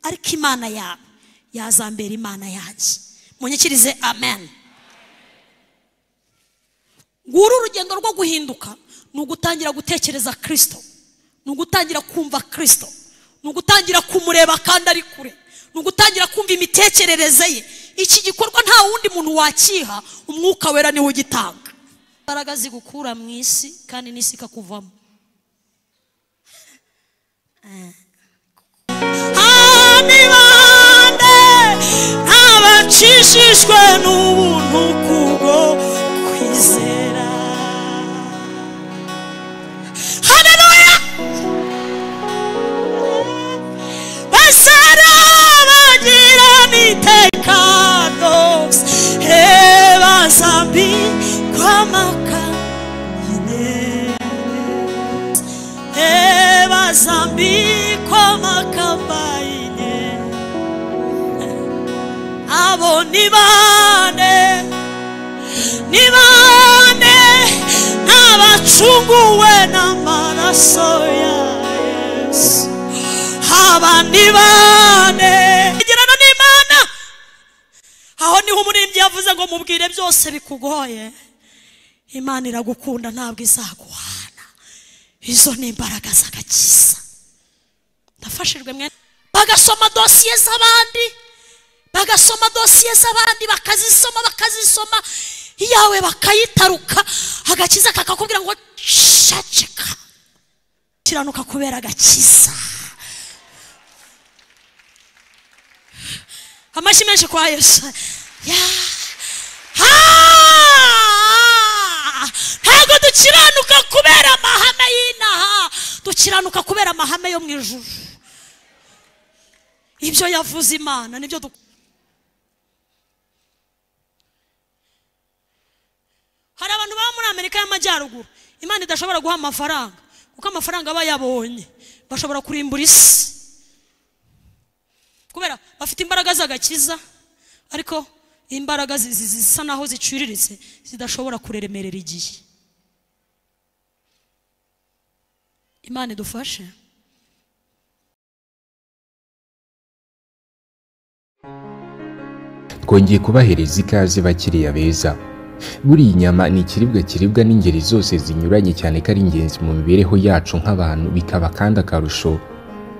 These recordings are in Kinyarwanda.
ariko imana yawe yazambera imana yanjye munyikirize amen nguru urugendo rwo guhinduka ni ugutangira gutekereza kirisito ni ugutangira kumva kirisito ni ugutangira kumureba kandi ari kure ni ugutangira kumva imitekerereze ye iki gikorwa nta wundi muntu wakiha umwuka wera niwe ugitanga imbaraga zigukura mu isi kandi n'isi ikakuvamo bande ntabacishijwe n'ubuntu kubwo kwizera hareruya basara bagira n'itekano hebasambi kwamaka ebazambikwa amakamba ine abo ni bande ni bande n'abacunguwe n'amaraso ya yesu aba ni bande igirana n'imana aho niho umuririmbyi yavuze ngo mubwire byose bikugoye imana iragukunda ntabwo izaguhana izo ni imbaraga z'agakiza ndafashijwe mwe bagasoma dosiye z'abandi bagasoma dosiye z'abandi bakazisoma bakazisoma iyawe bakayitaruka agakiza kakakubwira ngo caceka kiranuka kubera agakiza amashyi menshi kwa yesu ya ha ntabwo dukiranuka kubera amahame y'inaha dukiranuka kubera amahame yo mu ijuru ibyo yavuze imana nibyo du hari abantu baba muri amerika y'amajyaruguru imana idashobora guha amafaranga kuko amafaranga aba yabonye bashobora kurimbura isi kubera bafite imbaraga z'agakiza ariko imbaraga zi- zi- zisa naho ziciriritse zidashobora kuremerera igihe imana idufashe twongeye kubahereza ikaze bakiriya beza buriya inyama ni ikiribwa kiribwa n'ingeri zose zinyuranye cyane ko ari ingenzi mu mibereho yacu nk'abantu bikaba kandi akarusho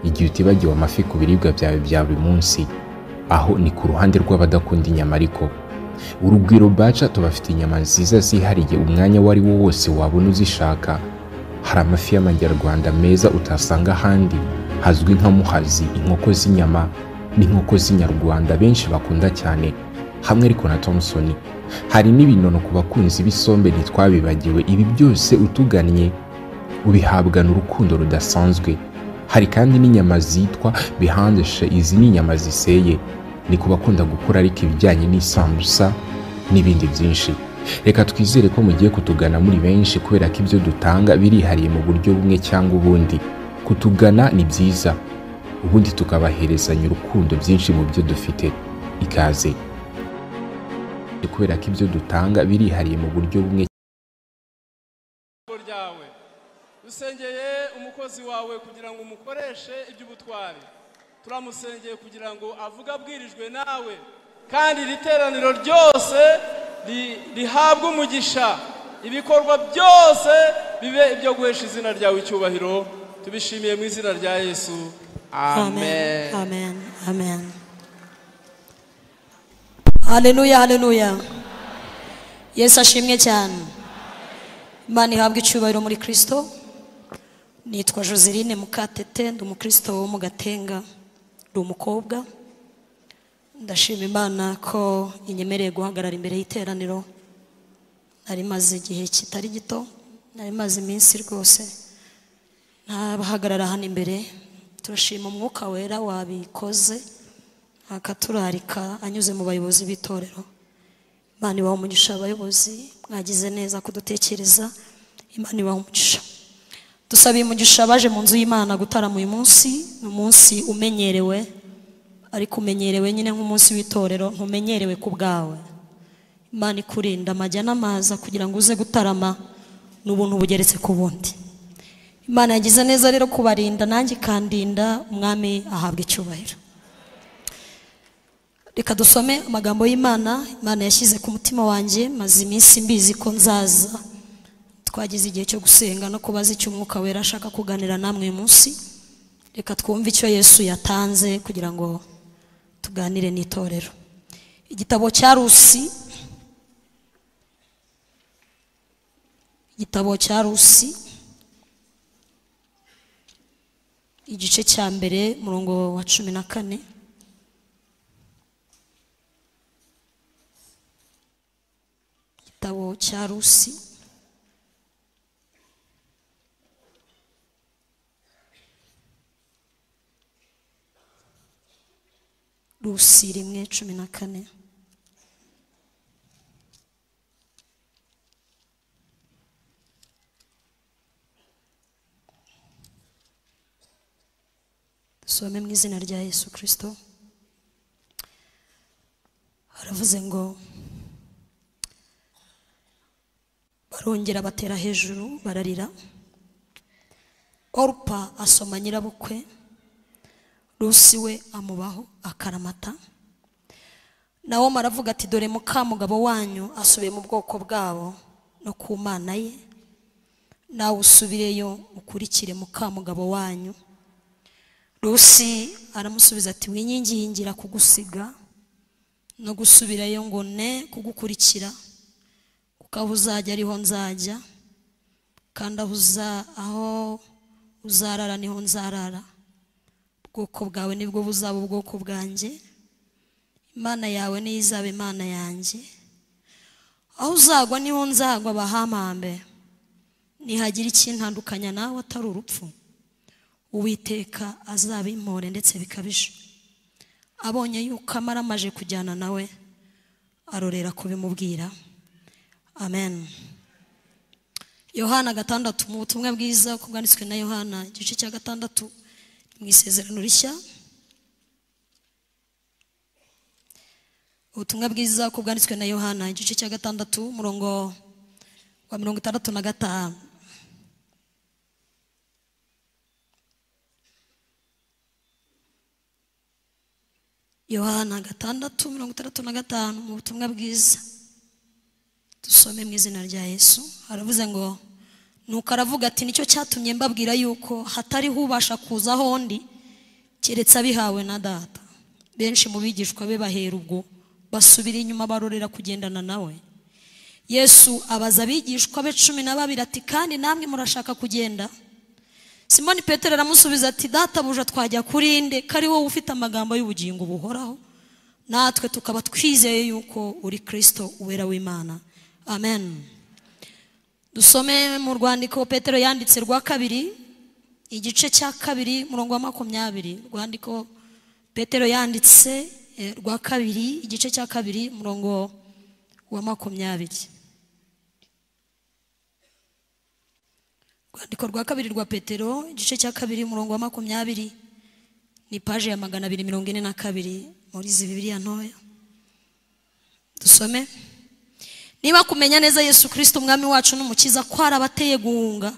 igihe utibagiwe amafi ku biribwa byawe bya buri munsi aho ni ku ruhande rw'abadakunda inyama ariko urugwiro baca tubafite inyama nziza zihariye umwanya uwo ari wo wose wabona uzishaka hari amafi y'amajyarwanda meza utasanga ahandi hazwi nka muhazi inkoko z'inyama n'inkoko z'inyarwanda benshi bakunda cyane hamwe ariko na thompson hari n'ibinono ku bakunzi b'isombe ntitwabibagiwe ibi byose utugannye ubihabwa n'urukundo rudasanzwe hari kandi n'inyama zitwa bihandeshe izi ni inyama ziseye ni ku bakunda gukora ariko ibijyanye n'isambusa n'ibindi byinshi reka twizere ko mugiye kutugana muri benshi kubera ko ibyo dutanga birihariye mu buryo bumwe cyangwa ubundi kutugana ni byiza ubundi tukabaherezanya urukundo byinshi mu byo dufite ikaze kubera ko ibyo dutanga birihariye mu buryo bumwe ijambo ryawe dusengeye umukozi wawe kugira ngo umukoreshe iby'ubutwari turamusengeye kugira ngo avuge abwirijwe nawe kandi iri teraniro ryose ri- rihabwe umugisha ibikorwa byose bibe ibyo guhesha izina ryawe icyubahiro tubishimiye mu izina rya yesu amen amen amen haleluya haleluya yesu ashimwe cyane imana ihabwa icyubahiro muri kirisito nitwa joseline mukatete ndi umukristo wo mu gatenga ndi umukobwa ndashima imana ko inyemereye guhagarara imbere y'iteraniro nari maze igihe kitari gito nari maze iminsi rwose ntabahagarara hano imbere turashima umwuka wera wabikoze akaturarika anyuze mu bayobozi b'itorero imana ibaha umugisha abayobozi mwagize neza kudutekereza imana ibaha umugisha dusabiye umugisha abaje mu nzu y'imana gutarama uyu munsi ni umunsi umenyerewe ariko umenyerewe nyine nk'umunsi w'itorero ntumenyerewe ku bwawe imana ikurinda amajya n'amaza kugira ngo uze gutarama ni ubuntu bugeretse ku bundi imana yagize neza rero kubarinda nanjye ikandinda umwami ahabwa icyubahiro reka dusome amagambo y'imana imana yashyize ku mutima wanjye maze iminsi mbizi ko nzaza twagize igihe cyo gusenga no kubaza icyo umwuka wera ashaka kuganira namwe uyu munsi reka twumve icyo yesu yatanze kugira ngo tuganire n'itorero igitabo cya rusi igitabo cya rusi igice cya mbere murongo wa cumi na kane igitabo cya rusi rusi rimwe cumi na kane dusome mu izina rya yesu kirisito haravuze ngo barongera batera hejuru bararira orupa asoma nyirabukwe rusi we amubaho akaramata nawo maravuga ati dore mukamugabo wanyu asubiye mu bwoko bwabo no ku mana ye nawe usubireyo ukurikire mukamugabo wanyu rusi aramusubiza ati wingingira kugusiga no gusubirayo ngo ne kugukurikira kuko aho uzajya ariho nzajya kandi aho uza aho uzarara niho nzarara ubwoko bwawe nibwo buzaba ubwoko bwanjye imana yawe niyo izaba imana yanjye aho uzagwa niho nzagwa bahamambe ntihagira ikintandukanya nawe atari urupfu uwiteka azabimpore ndetse bikabije abonye yuko amara amaje kujyana nawe arorera kubimubwira amen yohana gatandatu mu butumwa bwiza uko bwanditswe na yohana igice cya gatandatu mu isezerano rishya ubutumwa bwiza uko bwanditswe na yohana igice cya gatandatu umurongo wa mirongo itandatu na gatanu yohana gatandatu mirongo itandatu na gatanu mu butumwa bwiza dusome mu izina rya yesu haravuze ngo nuko aravuga ati nicyo cyatumye mbabwira yuko hatariho ubasha kuza ahondi keretse abihawe na data benshi mu bigishwa be bahera ubwo basubira inyuma barorera kugendana nawe yesu abaza abigishwa be cumi na babiri ati kandi namwe murashaka kugenda simoni petero aramusubiza ati databuja twajya kuri nde ko ari wowe ufite amagambo y'ubugingo buhoraho natwe tukaba twizeye yuko uri kirisito uwera w'imana amen dusome mu rwandiko petero yanditse rwa kabiri igice cya kabiri murongo wa makumyabiri rwandiko petero yanditse eh, rwa kabiri igice cya kabiri murongo wa makumyabiri urwandiko rwa kabiri rwa petero igice cya kabiri umurongo wa makumyabiri ni paje ya magana abiri mirongo ine na kabiri muri izi bibiriya ntoya dusome niba kumenya neza yesu kirisito umwami wacu n'umukiza ko hari abateye guhunga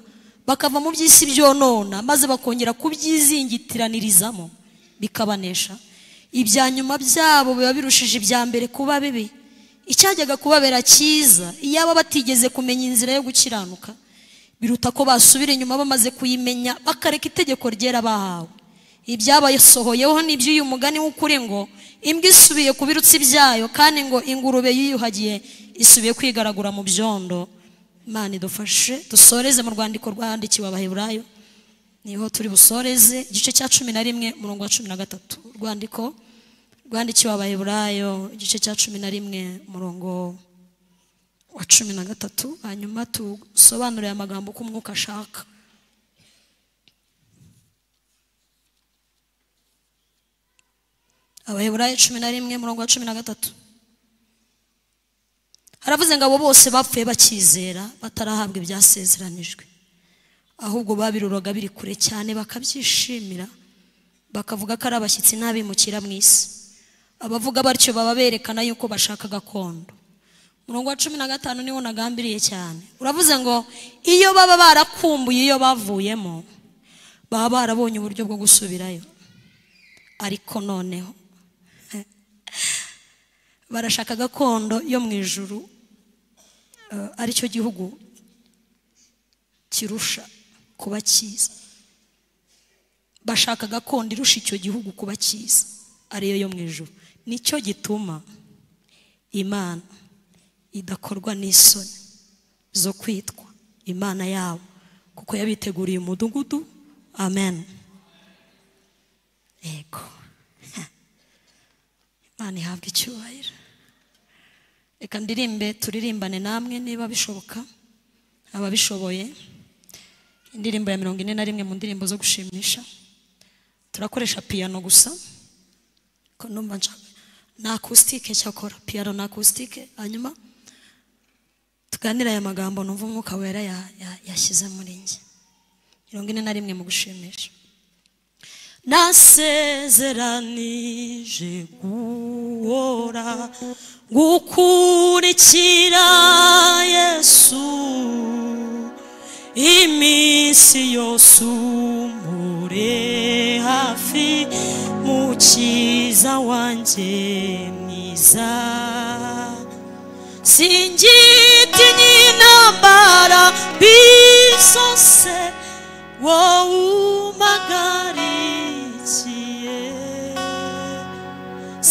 bakava mu by'isi byonona maze bakongera kubyizingitiranirizamo bikabanesha ibya nyuma byabo biba birushije ibya mbere kuba bibi icyajyaga kubabera cyiza iyaba batigeze kumenya inzira yo gukiranuka biruta ko basubira inyuma bamaze kuyimenya bakareka itegeko ryera bahawe ibyabasohoyeho n'ibyo uyu mugani w'ukuri ngo imbwa isubiye ku birutsi byayo kandi ngo ingurube yiyuhagiye isubiye kwigaragura mu byondo imana idufashe dusoreze mu rwandiko rwandikiwe abaheburayo niho turi busoreze igice cya cumi na rimwe umurongo wa cumi na gatatu urwandiko rwandikiwe abaheburayo igice cya cumi na rimwe umurongo wa cumi na gatatu hanyuma tusobanure amagambo ko umwuka ashaka abaheburayo cumi na rimwe murongo wa cumi na gatatu haravuze ngo abo bose bapfuye bakizera batarahabwa ibyasezeranijwe ahubwo babiroraga biri kure cyane bakabyishimira bakavuga ko ari abashyitsi n'abimukira mu isi abavuga batyo baba berekana yuko bashaka gakondo umurongo wa cumi na gatanu niwo nagambiriye cyane uravuze ngo iyo baba barakumbuye iyo bavuyemo baba barabonye uburyo bwo gusubirayo ariko noneho barashaka gakondo yo mu ijuru eh, aricyo gihugu kirusha kuba cyiza bashaka gakondo irusha icyo gihugu kuba cyiza ariyo yo mu ijuru nicyo gituma imana idakorwa n'isoni zo kwitwa imana yabo kuko yabiteguriye umudugudu amen yego imana ihabwa icyubahiro reka ndirimbe turirimbane namwe niba bishoboka ababishoboye indirimbo ya mirongo ine na rimwe mu ndirimbo zo gushimisha turakoresha piyano gusa ko numva nshaka ni akusitike cyakora piyano ni akusitike hanyuma tuganire aya magambo numva umwuka wera ya- ya- yashyize muri njye mirongo ine na rimwe mu gushimisha nasezeranije guhora gukurikira yesu iminsi yose umure hafi mukiza wanjye mwiza singitinye intambara bisose wowe umagarikiye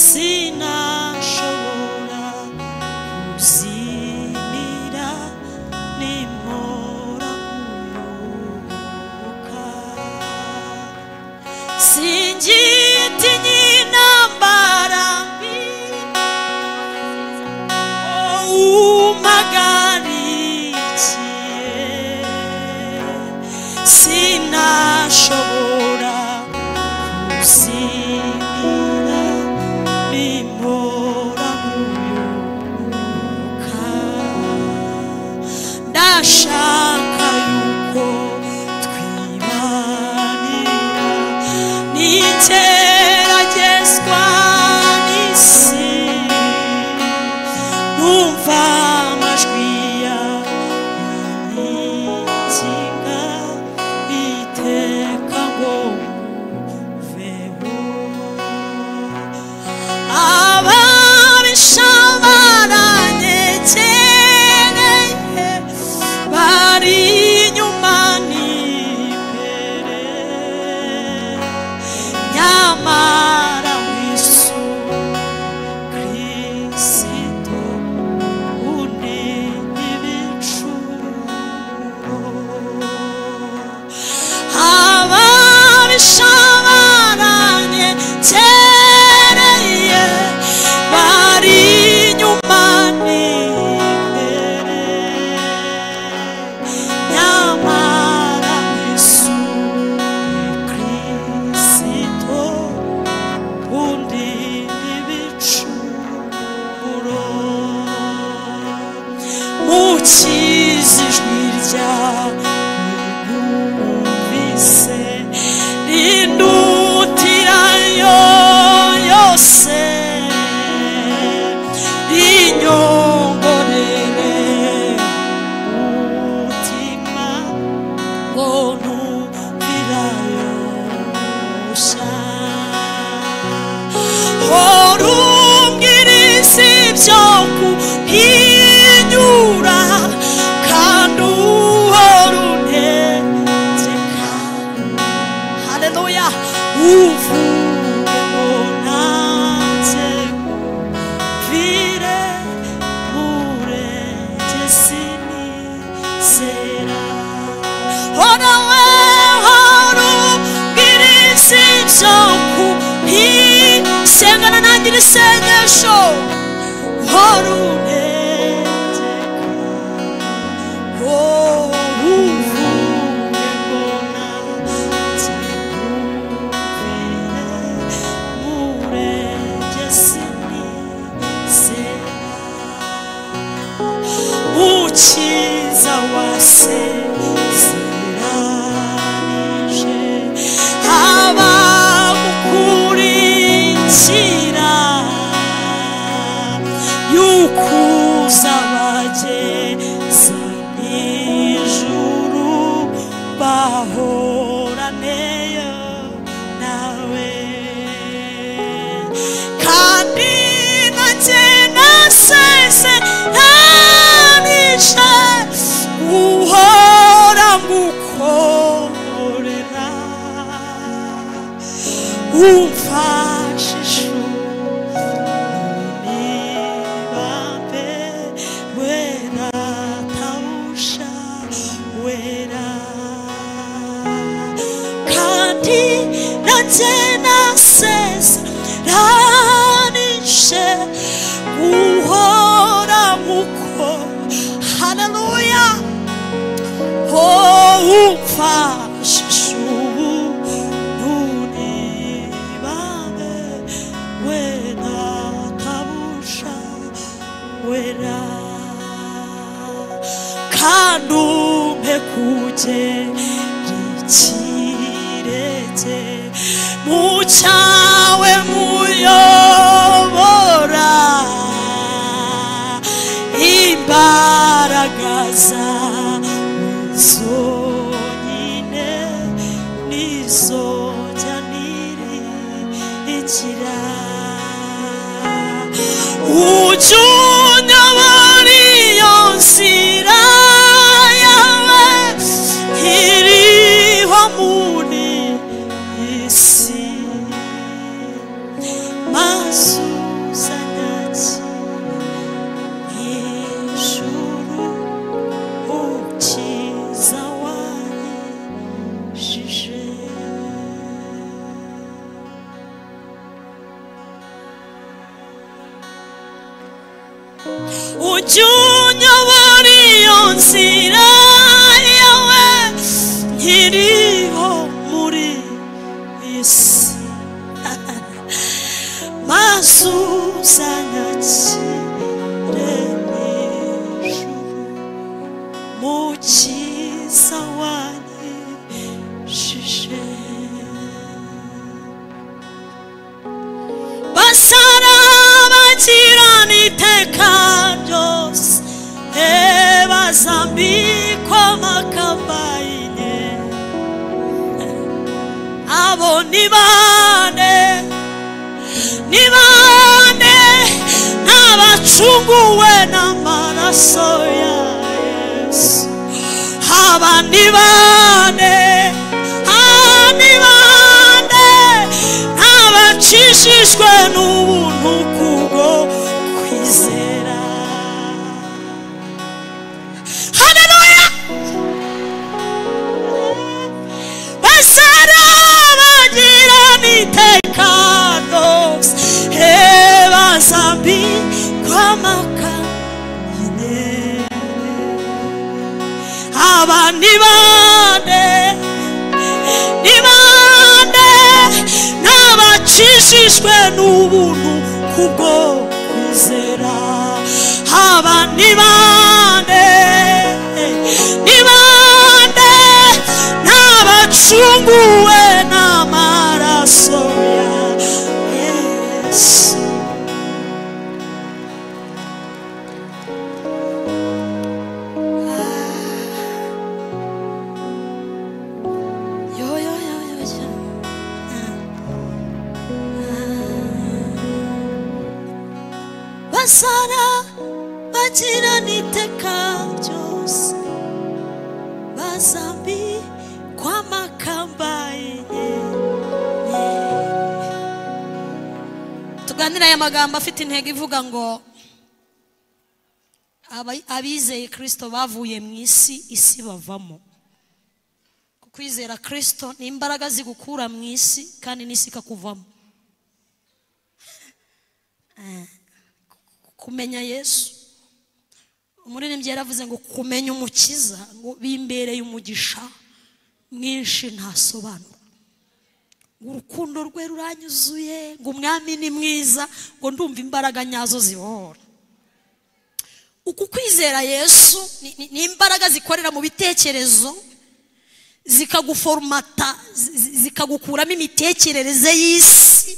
sinashobora kuzimira nimora umwuka singitinye intambara bisose umagarikiye sinashobora kuzimira nimora umwuka ndashaka yuko twibanira n'igeragezwa n'isi numva amajwi yawe yinginga iteka ngo mveho ababisha baranyegereye bari inyuma n'imbere nyamara wisu kirisito undi ibicuro ababisha baranyegereye bari inyuma n'imbere nyamara yesu kirisito undi ibicuro mukize ijwi ryawe mwumvise rindutirayo yose rinyongorere umutima ngo numvirayo gusa hora umbwiriza ibyo kuhinyura kandi uhora untegeka haleluya uvuge ngo nanze mvire murengezi nizera hora we hora ubwiriza ibyo kuhisengana nangira isengesho hora untegeka Oh, uvuge ngo nanze nkubwire, murengezi nizera. ukiza wasezeranije abagukurikira yukuza bageza ijuru bahoraneyo nawe kandi na umfashishe unibabe wera tausha wera kandi nanjye naseza ranishe guhora muko haleluya Oh, umfashishe ubu unibambe wena kabusha wera kandi umpe kugerikirete mu cyawe muyobora imbaraga zawe zonyine nizo jyanira inzira ujye unyobora iyo nzira yawe iriho muri isi mazu zanyaki ijuru ukiza wanyijije ujye unyobora iyo nzira yawe nkiriho muri iyi si maze uzanyakire n'ijuru mu cyiza wanyijije basara bakirana iteka ryose ebazambikwa makabayine abo ni bande ni bande n'abacunguwe n'amaraso ya yesu aba ni bande aba ni bande abacishijwe n'ubuntu kubwo kwizera haleluya basara bagirana iteka ryose ebazambi kwamaka nyine aba ni bande ni bande n'abacishijwe n'ubuntu kubwo kwizera aba ni bande ni bande n'abacunguwe n'amaraso ya yesu Yo, yo, yo, yo, yo. basara bagirana iteka ryose bazambi kwamakambaye tuganire aya magambo afite intego ivuga ngo aba- abizeye kirisito bavuye mu isi isi bavamo kukwizera kirisito ni imbaraga zigukura mu isi kandi n'isi ikakuvamo Eh, kumenya yesu umuririmbyi yaravuze ngo kumenya umukiza ngo bimbereye umugisha mwinshi ntasobanura ngo urukundo rwe ruranyuzuye ngo umwami ni mwiza ngo ndumva imbaraga nyazo zibohora uku kwizera yesu ni- ni- ni imbaraga zikorera mu bitekerezo zikaguforumata zi- zi- zikagukuramo imitekerereze y'isi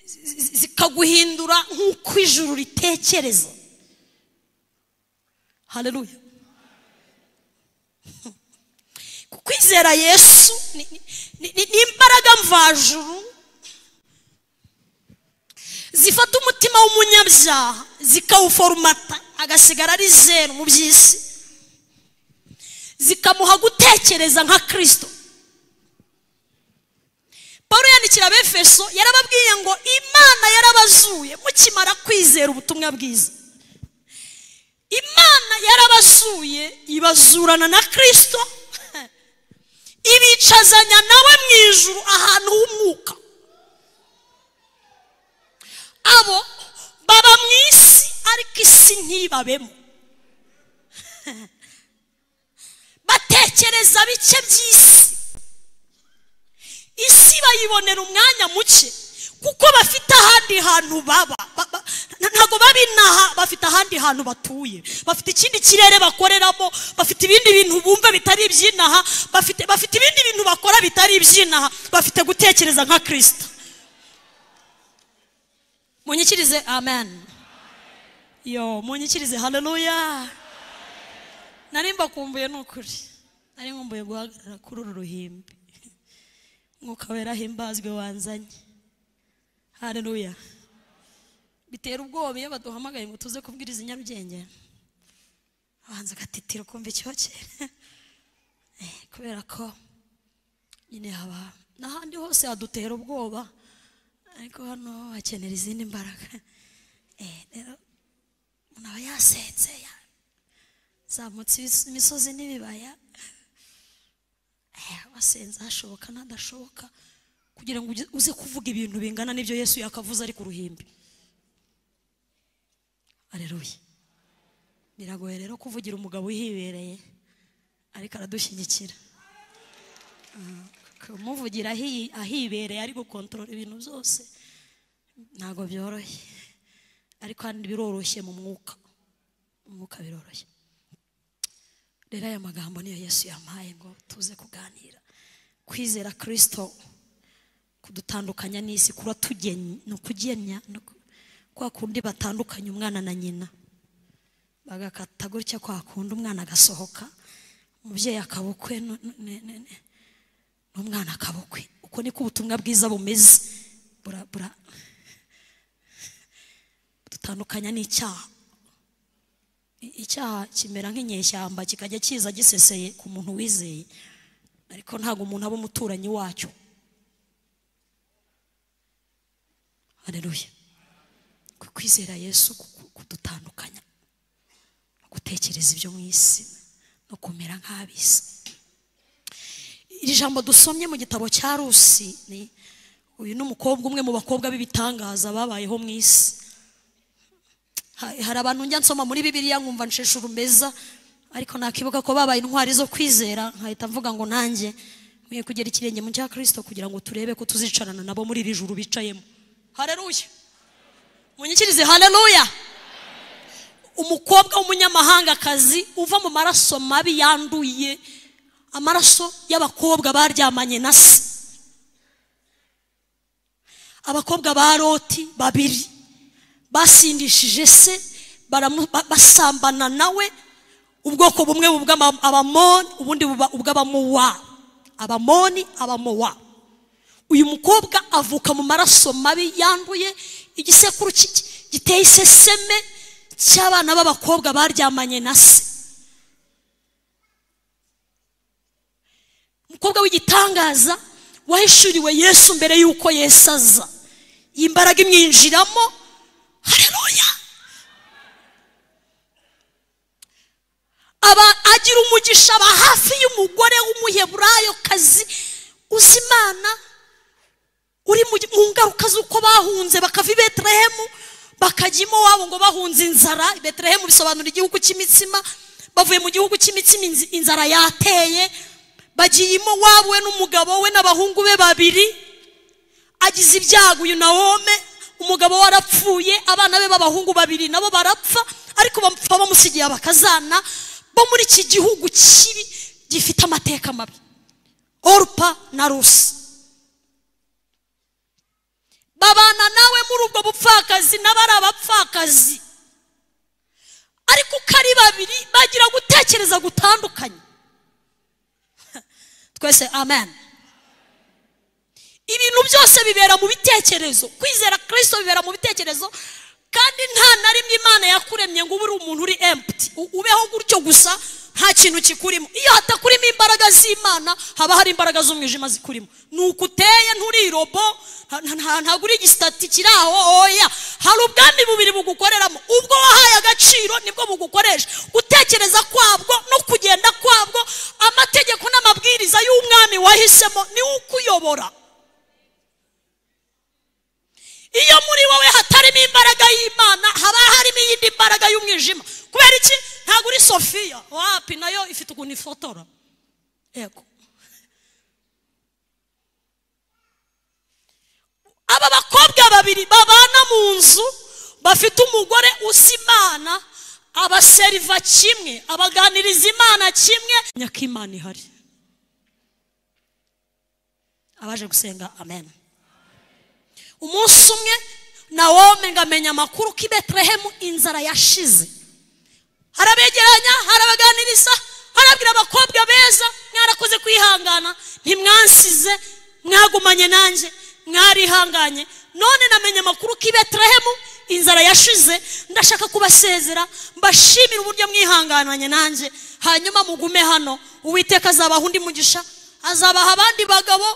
zi- zi- zikaguhindura nk'uko ijuru ritekereza haleluya kukwizera yesu ni- ni- ni ni- ni imbaraga mvajuru zifata umutima w'umunyabyaha zikawuforumata agasigara ari zeru mu by'isi zikamuha gutekereza nka kirisito paul yandikira abefeso yarababwiye ngo imana yarabazuye mukimara kwizera ubutumwa bwiza imana yarabazuye ibazurana na kirisito ibicazanya nawe mu ijuru ahantu h'umwuka abo baba mu isi ariko isi ntibabemo batekereza bike by'isi isi bayibonera umwanya muke kuko bafite ahandi hantu baba Ba- ba- ntabwo baba inaha bafite ahandi hantu batuye bafite ikindi kirere bakoreramo bafite ibindi bintu bumva bitari iby'inaha bafite bafite ibindi bintu bakora bitari iby'inaha bafite gutekereza nka kirisita munyikirize amen yo munyikirize haleluya nari mbakumbuye ni ukuri nari nkumbuye guhagarara kuri uru ruhimbi umwuka wera himbazwe wanzanye haleluya bitera ubwoba iyo baduhamagaye ngo tuze kubwiriza i nyarugenge abanza agatitira ukumva icyokere Eh, kubera ko nyine haba n'ahandi hose hadutera ubwoba ariko hano hakenera izindi mbaraga Eh, rero umuntu aba yasetse yazamutse ibis- imisozi n'ibibaya Eh, wasenze hashoboka n'adashoboka kugira ngo uge- uze kuvuga ibintu bingana n'ibyo yesu yakavuze ari ku ruhimbi areruye biragoye rero kuvugira umugabo uhibereye ariko aradushyigikira Ah, kumuvugira ahi- ahibereye ari gukontorora ibintu byose ntabwo byoroshye ariko kandi biroroshye mu mwuka mu mwuka biroroshye rero aya magambo niyo yesu yampaye ngo tuze kuganira kwizera kirisito kudutandukanya n'isi kuba tugenya ni ukugenya ni uku- kwa kundi batandukanya umwana na nyina bagakata gutya kwa kundi umwana agasohoka umubyeyi akabukwe nu- nu- ne- ne- ne- n'umwana akabukwe uko niko ubutumwa bwiza bumeze bura bura dutandukanya n'icyaha icyaha kimera nk'inyeshyamba kikajya kiza giseseye ku muntu wizeye ariko ntabwo umuntu aba umuturanyi wacyo hareruye kwizera yesu ku- ku- kudutandukanya no gutekereza ibyo mu isi no kumera nk'ab'isi iri jambo dusomye mu gitabo cya rusi ni uyu ni umukobwa umwe mu bakobwa b'ibitangaza babayeho mu isi Ha- hari abantu njya nsoma muri bibiliya nkumva nsheshe urumeza ariko nakibuka ko babaye intwari zo kwizera nkahita mvuga ngo nanjye nkwiye kugera ikirenge mu cya kirisito kugira ngo turebe ko tuzicarana nabo muri iri juru bicayemo hareruya munyikirize hareruya umukobwa w'umunyamahangakazi uva mu maraso mabi yanduye amaraso y'abakobwa baryamanye na se abakobwa ba loti babiri basindishije se baramu- ba- basambana nawe ubwoko bumwe bw'abamoni ubundi buba ubw'abamowa abamoni abamowa uyu mukobwa avuka mu maraso mabi yanduye igisekuru ki- ki- giteye iseseme cy'abana b'abakobwa baryamanye na se umukobwa w'igitangaza wahishuriwe yesu mbere y'uko yesu aza iyi mbaraga imwinjiramo hareruya aba agira umugisha aba hafi y'umugore w'umuheburayokazi uzi imana uri mu mu ngaruka z'uko bahunze bakava i betelehemu bakajya iwabo ngo bahunze inzara betelehemu bisobanura igihugu cy'imitsima bavuye mu gihugu cy'imitsima inzi- inzara yateye bagiye iwabo we n'umugabo we n'abahungu be babiri agize ibyago uyu Nawomi umugabo we arapfuye abana be b'abahungu babiri nabo barapfa ariko bapfa bamusigiye abakazana bo muri iki gihugu kibi gifite amateka mabi orupa na rusi babana nawe muri ubwo bupfakazi nabo ari abapfakazi ariko uko ari babiri bagira gutekereza gutandukanye twese amen ibintu byose bibera mu bitekerezo kwizera kirisito bibera mu bitekerezo kandi nta na rimwe imana yakuremye ngo ube uri umuntu uri emputi ubeho gutyo gusa nta kintu kikurimo iyo hatakurimo imbaraga z'imana haba hari imbaraga z'umwijima zikurimo ni uko uteye nturi robo nta- nta- ntabwo uri igisitati kiri aho oya hari ubwami bubiri bugukoreramo ubwo wahaye agaciro nibwo bugukoresha gutekereza kwabwo no kugenda kwabwo amategeko n'amabwiriza y'umwami wahisemo niwe ukuyobora iyo muri wowe hatarimo imbaraga y'imana haba harimo iyindi mbaraga y'umwijima kubera iki ntabwo uri sofiya wapi nayo ifite ukuntu ifotora yego aba bakobwa babiri babana mu nzu bafite umugore usa imana abaseriva kimwe abaganiriza imana kimwe nyakimana ihari abaje gusenga amen umunsi umwe nawome ngamenya amakuru ko i betelehemu inzara yashize harabegeranya harabaganiriza harabwira abakobwa beza mwarakoze kwihangana ntimwansize mwagumanye nanjye mwarihanganye none namenye amakuru ko i betelehemu inzara yashize ndashaka kubasezera mbashimira uburyo mwihangananye nanjye hanyuma mugume hano uwiteka azabaha undi mugisha azabaha abandi bagabo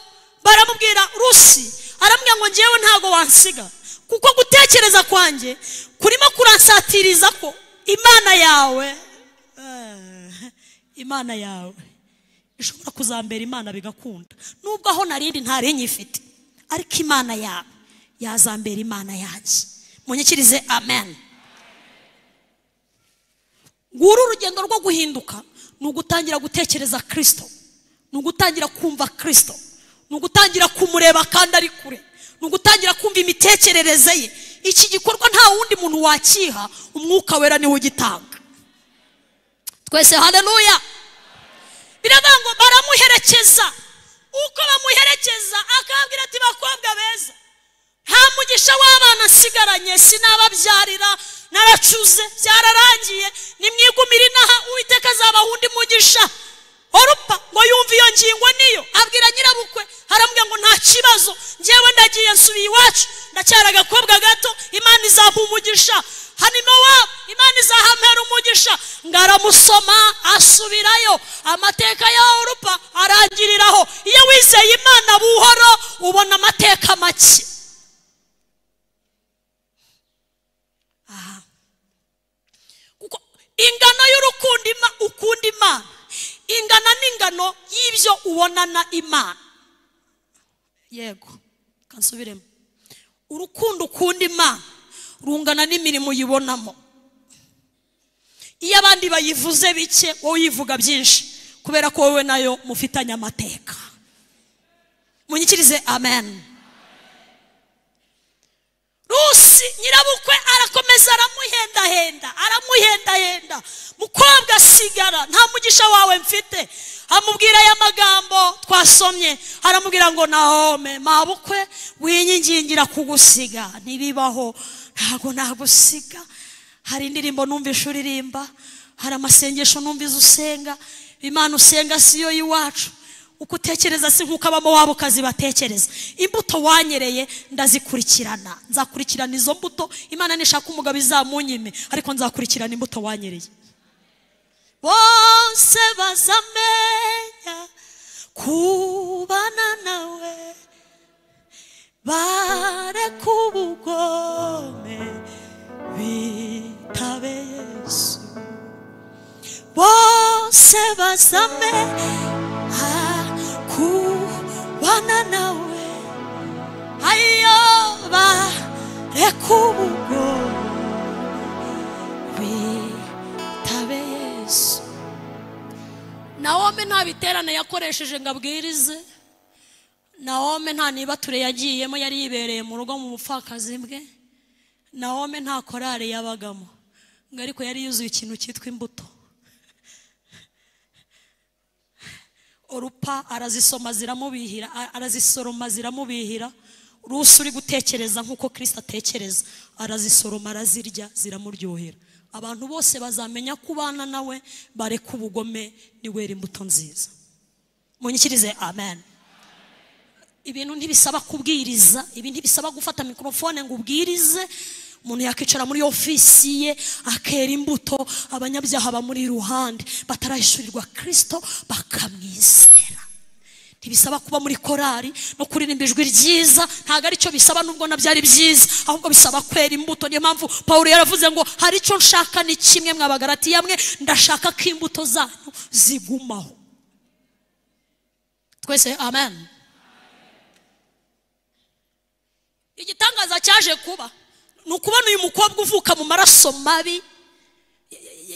baramubwira rusi aramubwira ngo ngewe ntabwo wansiga kuko gutekereza kwanjye kurimo kuransatiriza ko imana yawe eh, imana yawe ishobora kuzambera imana bigakunda nubwo aho narindi ntari nyifite ariko imana yawe yazambera imana yanjye munyikirize amen nguru urugendo rwo guhinduka ni ugutangira gutekereza kirisito ni ugutangira kumva kirisito ni ugutangira kumureba kandi ari kure ni ugutangira kumva imitekerereze ye iki gikorwa nta wundi muntu wakiha umwuka wera niwe ugitanga twese haleluya biravuga ngo baramuherekeza uko bamuherekeza akababwira ati bakobwa beza nta mugisha w'abana asigaranye sinababyarira naracuze byararangiye nimwigumire inaha uwiteka azabaha undi mugisha orupa ngo yumve iyo ngingo niyo abwira nyirabukwe haramubwira ngo nta kibazo ngewe ndagiye nsubiye iwacu ndacyari agakobwa gato imana izampa umugisha hano iwabo imana izahampera umugisha ngo aramusoma asubirayo amateka ya orupa arangiriraho iyo wizeye imana buhoro ubona amateka make kuko ingano y'urukundo ima- ukunda imana ingana n'ingano y'ibyo ubonana imana yego kansubiremo urukundo ukunda imana rungana n'imirimo uyibonamo iyo abandi bayivuze bike wowe uyivuga byinshi kubera ko wowe nayo mufitanye amateka munyikirize amen rusi nyirabukwe arakomeza aramuhendahenda aramuhendahenda mukobwa sigara nta mugisha wawe mfite amubwira aya magambo twasomye aramubwira ngo nahome mabukwe winyingingira kugusiga ntibibaho ntabwo nagusiga hari indirimbo numvise uririmba hari amasengesho numvise usenga imana usenga siyo y'iwacu uko utekereza si nk'uko abamo wabo ukazibatekereza imbuto wanyereye ndazikurikirana nzakurikirana izo mbuto imana nishaka umugabo izamunyime ariko nzakurikirana imbuto wanyereye bose bazamenya kubana nawe bareka ubugome bitabe yesu bose bazamenya kubana nawe ayo bareka ubugome bitabe yesu nawome nta biterane yakoresheje ngo abwirize nawome nta nibature yagiyemo yari yibereye mu rugo mu bupfakazi bwe nawome nta korari yabagamo ngo ariko yari yuzuye ikintu cyitwa imbuto orupa arazisoma ziramubihira a- arazisoroma ziramubihira rusi uri gutekereza nk'uko kirisita atekereza arazisoroma arazirya ziramuryohera abantu bose bazamenya ko ubana nawe bareka ubugome niwera imbuto nziza munyikirize amen ibintu ntibisaba kubwiriza ibi ntibisaba gufata mikorofone ngo ubwirize umuntu yakwicara muri ofisi ye akera imbuto abanyabyaha bamuri iruhande batarahishurirwa kirisito bakamwizera ntibisaba kuba muri korari no kuririmba ijwi ryiza ntabwo aricyo bisaba nubwo nabyo ari byiza ahubwo bisaba kwera imbuto niyo mpamvu paul yaravuze ngo hari icyo nshaka ni kimwe mwabagarati yamwe ndashaka ko imbuto zanyu zigumaho twese amen igitangaza cyaje kuba ni ukubona uyu mukobwa uvuka mu maraso mabi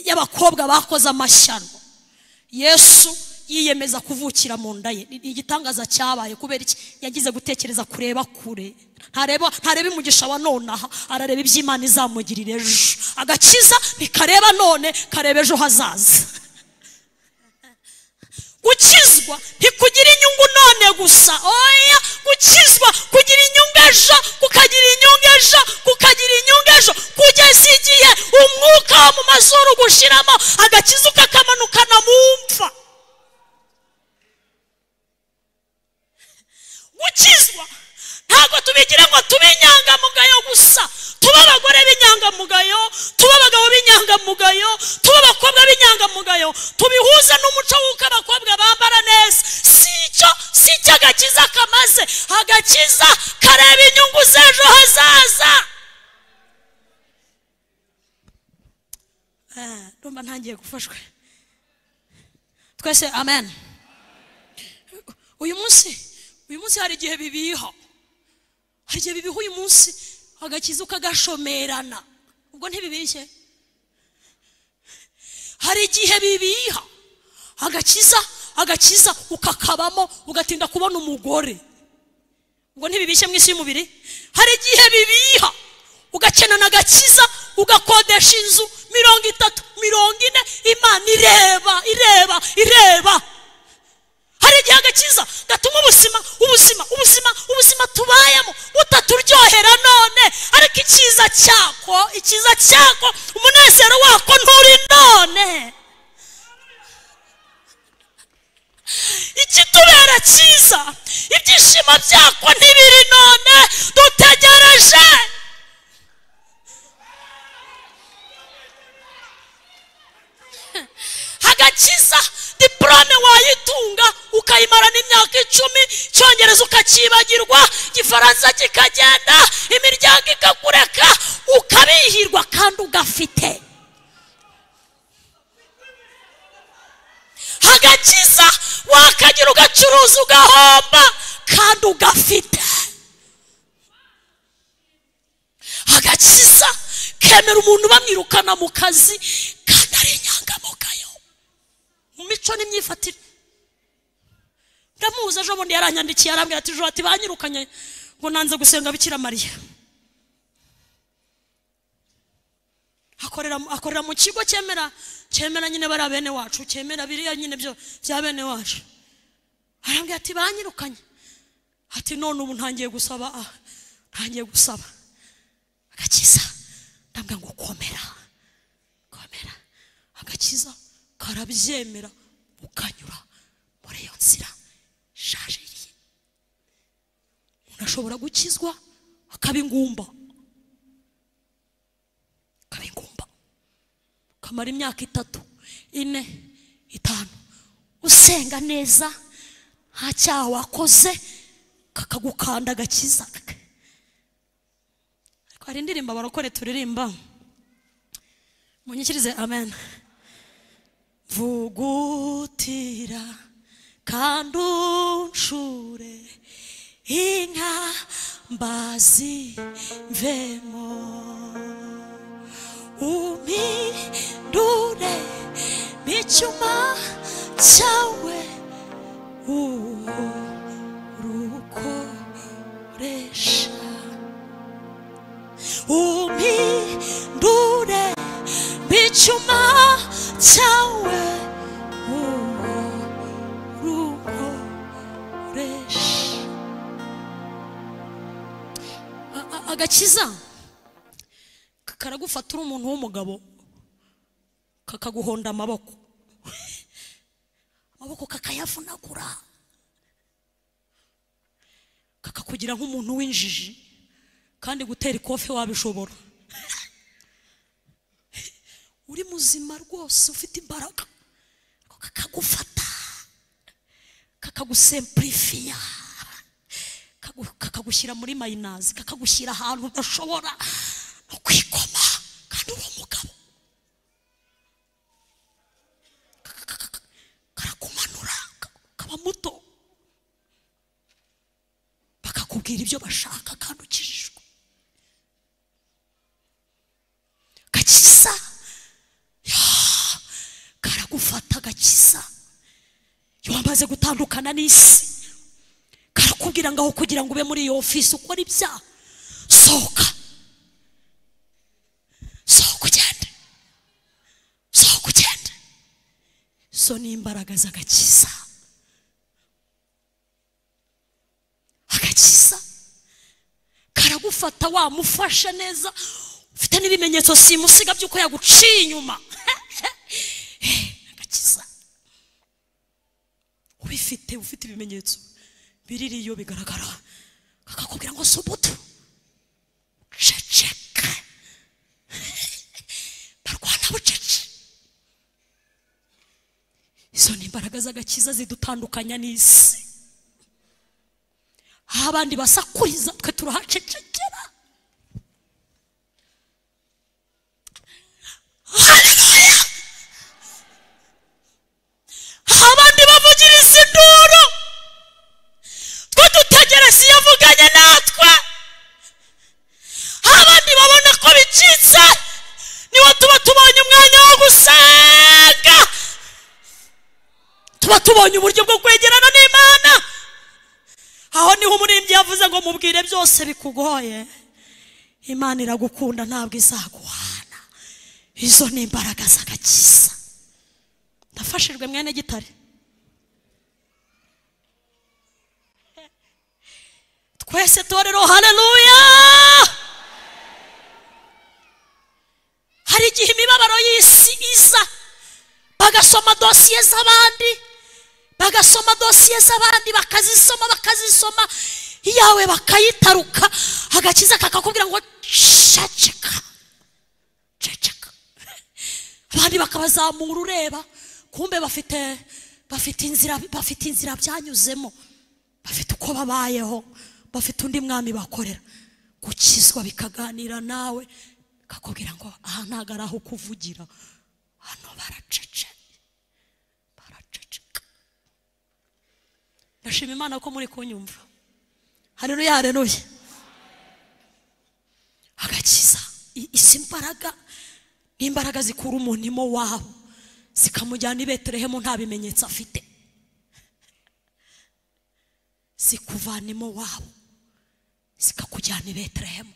y'abakobwa bakoze amashyano yesu yiyemeza kuvukira mu nda ye ni igitangaza cyabaye kubera iki yagize gutekereza kureba kure ntareba ntareba imugisha wa nonaha arareba iby'imana izamugirira ejo agakiza ntikareba none kareba ejo hazaza gukizwa ntikugira inyungu none gusa oya gukizwa kugira inyungu ejo kukagira inyungu ejo kukagira inyungu ejo kugeza igihe umwuka wo mu mazuru gushyiramo agakiza ukakamanukana mu mva gukizwa ntabwo tubigira ngo tube inyangamugayo gusa tube abagore b'inyangamugayo tube abagabo b'inyangamugayo tube abakobwa b'inyangamugayo tubihuze n'umuco w'uko abakobwa bambara neza si icyo si icyo agakiza kamaze agakiza kareba inyungu z'ejo hazaza Eh, ndumva ntangiye gufashwe twese amen uyu munsi uyu munsi hari igihe bibiha hari igihe bibiha uyu munsi agakiza ukagashomerana ubwo ntibibishye hari igihe bibiha agakiza agakiza ukakabamo ugatinda kubona umugore ubwo ntibibishye mu isi y'umubiri hari igihe bibiha ugakenana agakiza ugakodesha inzu mirongo itatu mirongo ine imana ireba ireba ireba hari igihe agakiza gatuma ubuzima ubuzima ubuzima ubuzima tubayemo butaturyohera none ariko icyiza cyako icyiza cyako umunezero wako nturi none ikitubera cyiza ibyishimo byako ntibiri none dutegereje agakiza diporome wayitunga ukayimara n'imyaka icumi icyongereza ukakibagirwa igifaransa kikagenda imiryango ikakureka ukabihirwa kandi ugafite agakiza wakagira ugacuruza ugahomba kandi ugafite agakiza kemera umuntu bamwirukana mu kazi kandi ari inyangamugayo mu mico n'imyifatire ndamuzi ejo bundi yaranyandikiye arambwira ati ejo ati banyirukanye ngo nanze gusenga bikira mariya akorera akorera mu kigo cyemera cyemera nyine bariya bene wacu cyemera biriya nyine byo bya bene wacu arambwira ati banyirukanye ati none ubu ntangiye gusaba ah, ntangiye gusaba agakiza ndambwira ngo komera komera agakiza karabyemera ukanyura muri iyo nzira shajiriye umuntu ashobora gukizwa akaba ingumba akaba ingumba kamara imyaka itatu ine itanu usenga neza nta cyaha wakoze kakagukanda agakiza ariko hari indirimbo abarokore turirimba munyikirize amen vugutira kandi unshure inka mbazi mvemo umindure micuma cyawe uwo rukoresha umindure micuma cyawe uwo rukoresha A- a- agakiza ka- karagufata uri umuntu w'umugabo kakaguhonda amaboko amaboko kakayavunagura kakakugira nk'umuntu w'injiji kandi gutera ikofe wabishobora uri muzima rwose ufite imbaraga ariko kakagufata kakagusempurifiya kagu- kakagushyira muri mayinazi kakagushyira ahantu udashobora no kwikoma kandi uri umugabo Ka- ka- ka- karakumanura ka- kaba muto bakakubwira ibyo bashaka kandi ukijijwe gakiza Ya, karagufata gakiza iyo wamaze gutandukana n'isi karakubwira ngaho kugira ngo ube muri iyo ofisi ukora ibyaha sohoka sohoka ugende sohoka ugende zo ni imbaraga z'agakiza agakiza karagufata wamufashe neza ufite n'ibimenyetso simusiga by'uko yaguciye inyuma agakiza ubifite ufite ibimenyetso biririyo bigaragara kakakubwira ngo si ubuto ceceka barwana bucece izo ni imbaraga z'agakiza zidutandukanya n'isi aho abandi basakuriza twe turahacecekera Haleluya! aho abandi bavugiriza induru twe dutegereza iyo avuganye natwe aho abandi babona ko bicitse niwo tuba tubonye umwanya wo gusenga tuba tubonye uburyo bwo kwegerana n'imana aho niho umuririmbyi yavuze ngo mubwire byose bikugoye imana iragukunda ntabwo izaguhana izo ni imbaraga z'agakiza nafashijwe mwene gitare twese torero haleluya hari igihe imibabaro y'isi iza bagasoma dosiye z'abandi bagasoma dosiye z'abandi bakazisoma bakazisoma iyawe bakayitaruka agakiza kakakubwira ngo ceceka ceceka abandi bakabazamura ureba kumbe bafite bafite inzira bafite inzira byanyuzemo bafite uko babayeho bafite undi mwami bakorera gukizwa bikaganira nawe kakubwira ngo aha ntabwo ari aho kuvugira hano baracece baraceceka ndashima imana ko muri kunyumva hareruya hareruya agakiza I- izi mbaraga ni imbaraga zikura umuntu imo wabo zikamujyana i betelehemu nta bimenyetso afite zikuvana imo wabo zikakujyana i betelehemu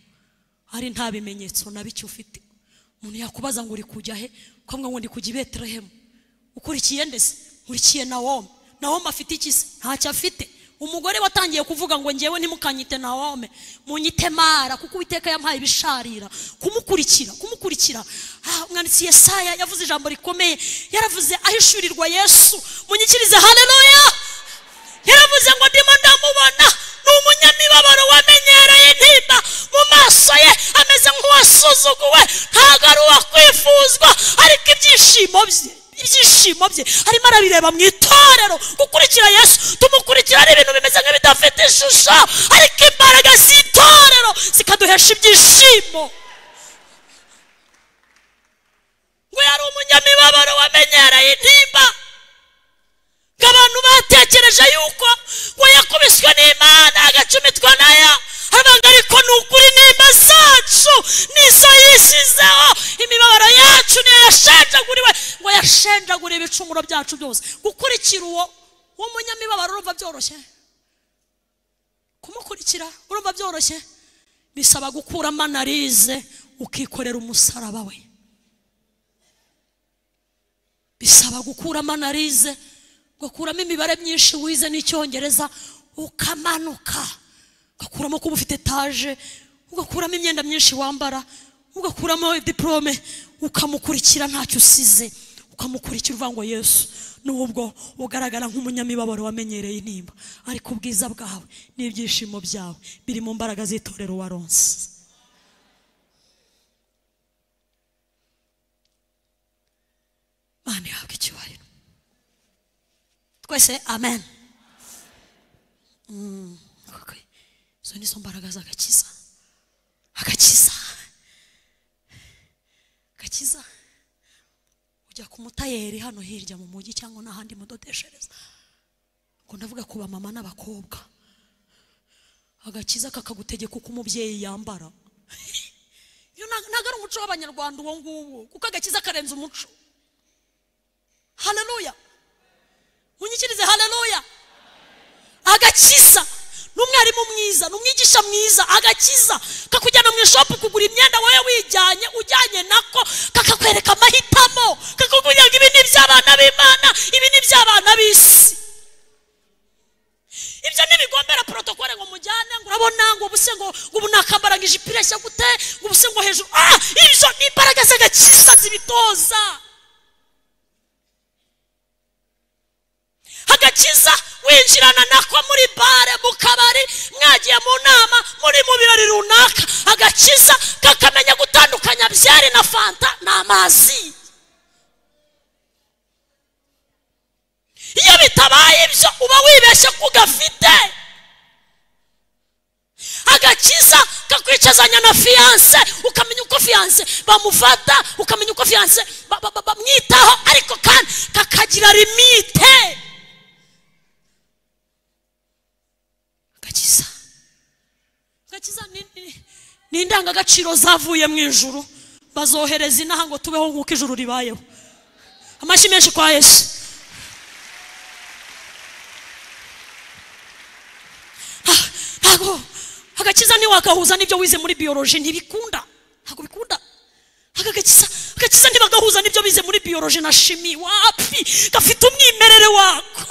ari nta bimenyetso na bike ufite umuntu yakubaza ngo uri kujya he ukavuga ngo ndi kujya i betelehemu ukurikiye ndese nkurikiye nawome nawome afite iki se ntacyo afite umugore watangiye kuvuga ngo ngewe ntimukanyite nawome munyite mara kuko uwiteka yampaye ibisharira kumukurikira kumurikira Ah, umwanditsi yesaya yavuze ijambo rikomeye yaravuze ahishurirwa yesu munyikirize haleluya yaravuze ngo ndimo ndamubona ni umunyamibabaro wamenyereye intimba mu maso ye ameze nk'uwasuzuguwe ntabwo ari uwakwifuzwa ariko ibyishimo bye ibyishimo bye arimo arabireba mu itorero gukurikira yesu tumukurikira ari ibintu bimeze nk'ibidafite ishusho ariko imbaraga z'itorero zikaduhesha ibyishimo ngo yari umunyamibabaro wamenyereye intimba ngo abantu batekereje yuko ngo yakubiswe n'imana agacumitwa naya avuga ariko ni ukuri nimba zacu nizo yishyizeho imibabaro yacu niyo yashenjaguriwe ngo yashenjagure ibicumuro byacu byose gukurikira uwo uwo munyamibabaro urumva byoroshye kumukurikira urumva byoroshye bisaba gukuramo analize ukikorera umusaraba we bisaba gukuramo analize ugakuramo imibare myinshi wize n'icyongereza ukamanuka ugakuramo kuba ufite etaje ugakuramo imyenda myinshi wambara ugakuramo diporome ukamukurikira ntacyo usize ukamukurikira uvuga ngo yesu n'ubwo ugaragara nk'umunyamibabaro wamenyereye intimba ariko ubwiza bwawe n'ibyishimo byawe biri mu mbaraga z'itorero waronse twese amen Mm, okay. izo ni zo mbaraga z'agakiza agakiza agakiza ujya ku mutayeri hano hirya mu mujyi cyangwa n'ahandi mudodeshereza ngo ndavuga ku bamama n'abakobwa agakiza kakagutegeka uko umubyeyi yambara Iyo nta- ntabwo ari umuco w'abanyarwanda uwo nguwo kuko agakiza karenze umuco haleluya unyikirize haleluya agakiza ni umwarimu mwiza ni umwigisha mwiza agakiza kakujyana mu ishopu kugura imyenda wowe wijyanye ujyanye nako kakakwereka amahitamo kakakubwira ngo ibi ni iby'abana b'imana ibi ni iby'abana b'isi ibyo ntibigombera porotokole ngo mujyane ngo urabona ngo ubuse ngo ngo ubu nakambara ngo ijipo ireshya gute ngo ubuse ngo hejuru ah ibyo ni imbaraga z'agakiza zibitoza agakiza winjirana nako muri bare mu kabari mwagiye mu nama muri mu birori runaka agakiza kakamenya gutandukanya byeri na fanta n'amazi iyo bitabaye ibyo uba wibeshye ko ugafite agakiza kakwicazanya na fiyanse ukamenya uko fiyanse bamufata ukamenya uko fiyanse ba- ba- ba- bamwitaho ariko kandi kakagira limite agakiza agakiza ni- ni- ni indangagaciro zavuye mu ijuru bazohereza inaha ngo tubeho nk'uko ijuru ribayeho amashyi menshi kwa yesu ntabwo agakiza ntiwagahuza n'ibyo wize muri biyoroji ntibikunda ntabwo bikunda aka gakiza agakiza ntibagahuza n'ibyo bize muri biyoroji na shimi wapfi gafite umwimerere wako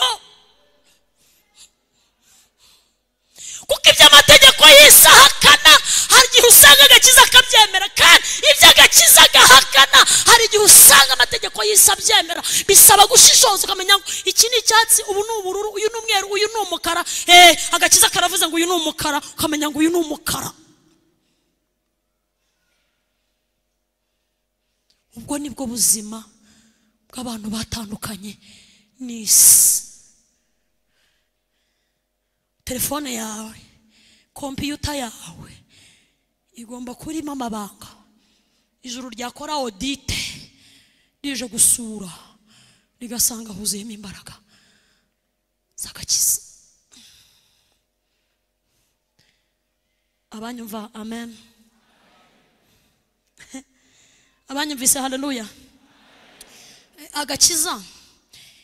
kuko iby'amategeko y'isi ahakana hari igihe usanga agakiza akabyemera kandi ibyo agakiza agahakana hari igihe usanga amategeko y'isi abyemera bisaba gushishoza ukamenya ngo iki ni icyatsi ubu ni ubururu uyu ni umweru uyu ni umukara eh agakiza karavuze ngo uyu ni umukara ukamenya ngo uyu ni umukara ubwo nibwo buzima bw'abantu batandukanye n'isi telefone yawe kompiyuta yawe igomba kuba irimo amabanga ijuru ryakora odite rije gusura rigasanga huzuyemo imbaraga z'agakiza abanyumva amen abanyumvise haleluya Eh, agakiza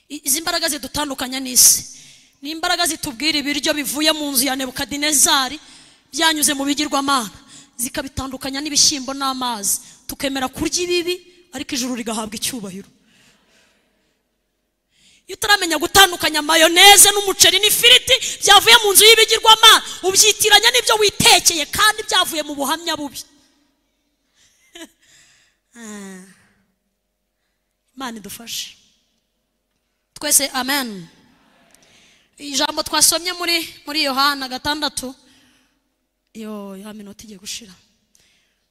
I- izi mbaraga zidutandukanya n'isi ni imbaraga zitubwira ibiryo bivuye mu nzu ya nebukadinezari byanyuze mu bigirwamana zikabitandukanya n'ibishyimbo n'amazi tukemera kurya ibibi ariko ijuru rigahabwa icyubahiro iyo utaramenya gutandukanya mayoneze n'umuceri n'ifiriti byavuye mu nzu y'ibigirwamana ubyitiranya n'ibyo witekeye kandi byavuye mu buhamya bubi Ah. imana idufashe twese amen ijambo twasomye muri muri yohana gatandatu yo ya minota igiye gushira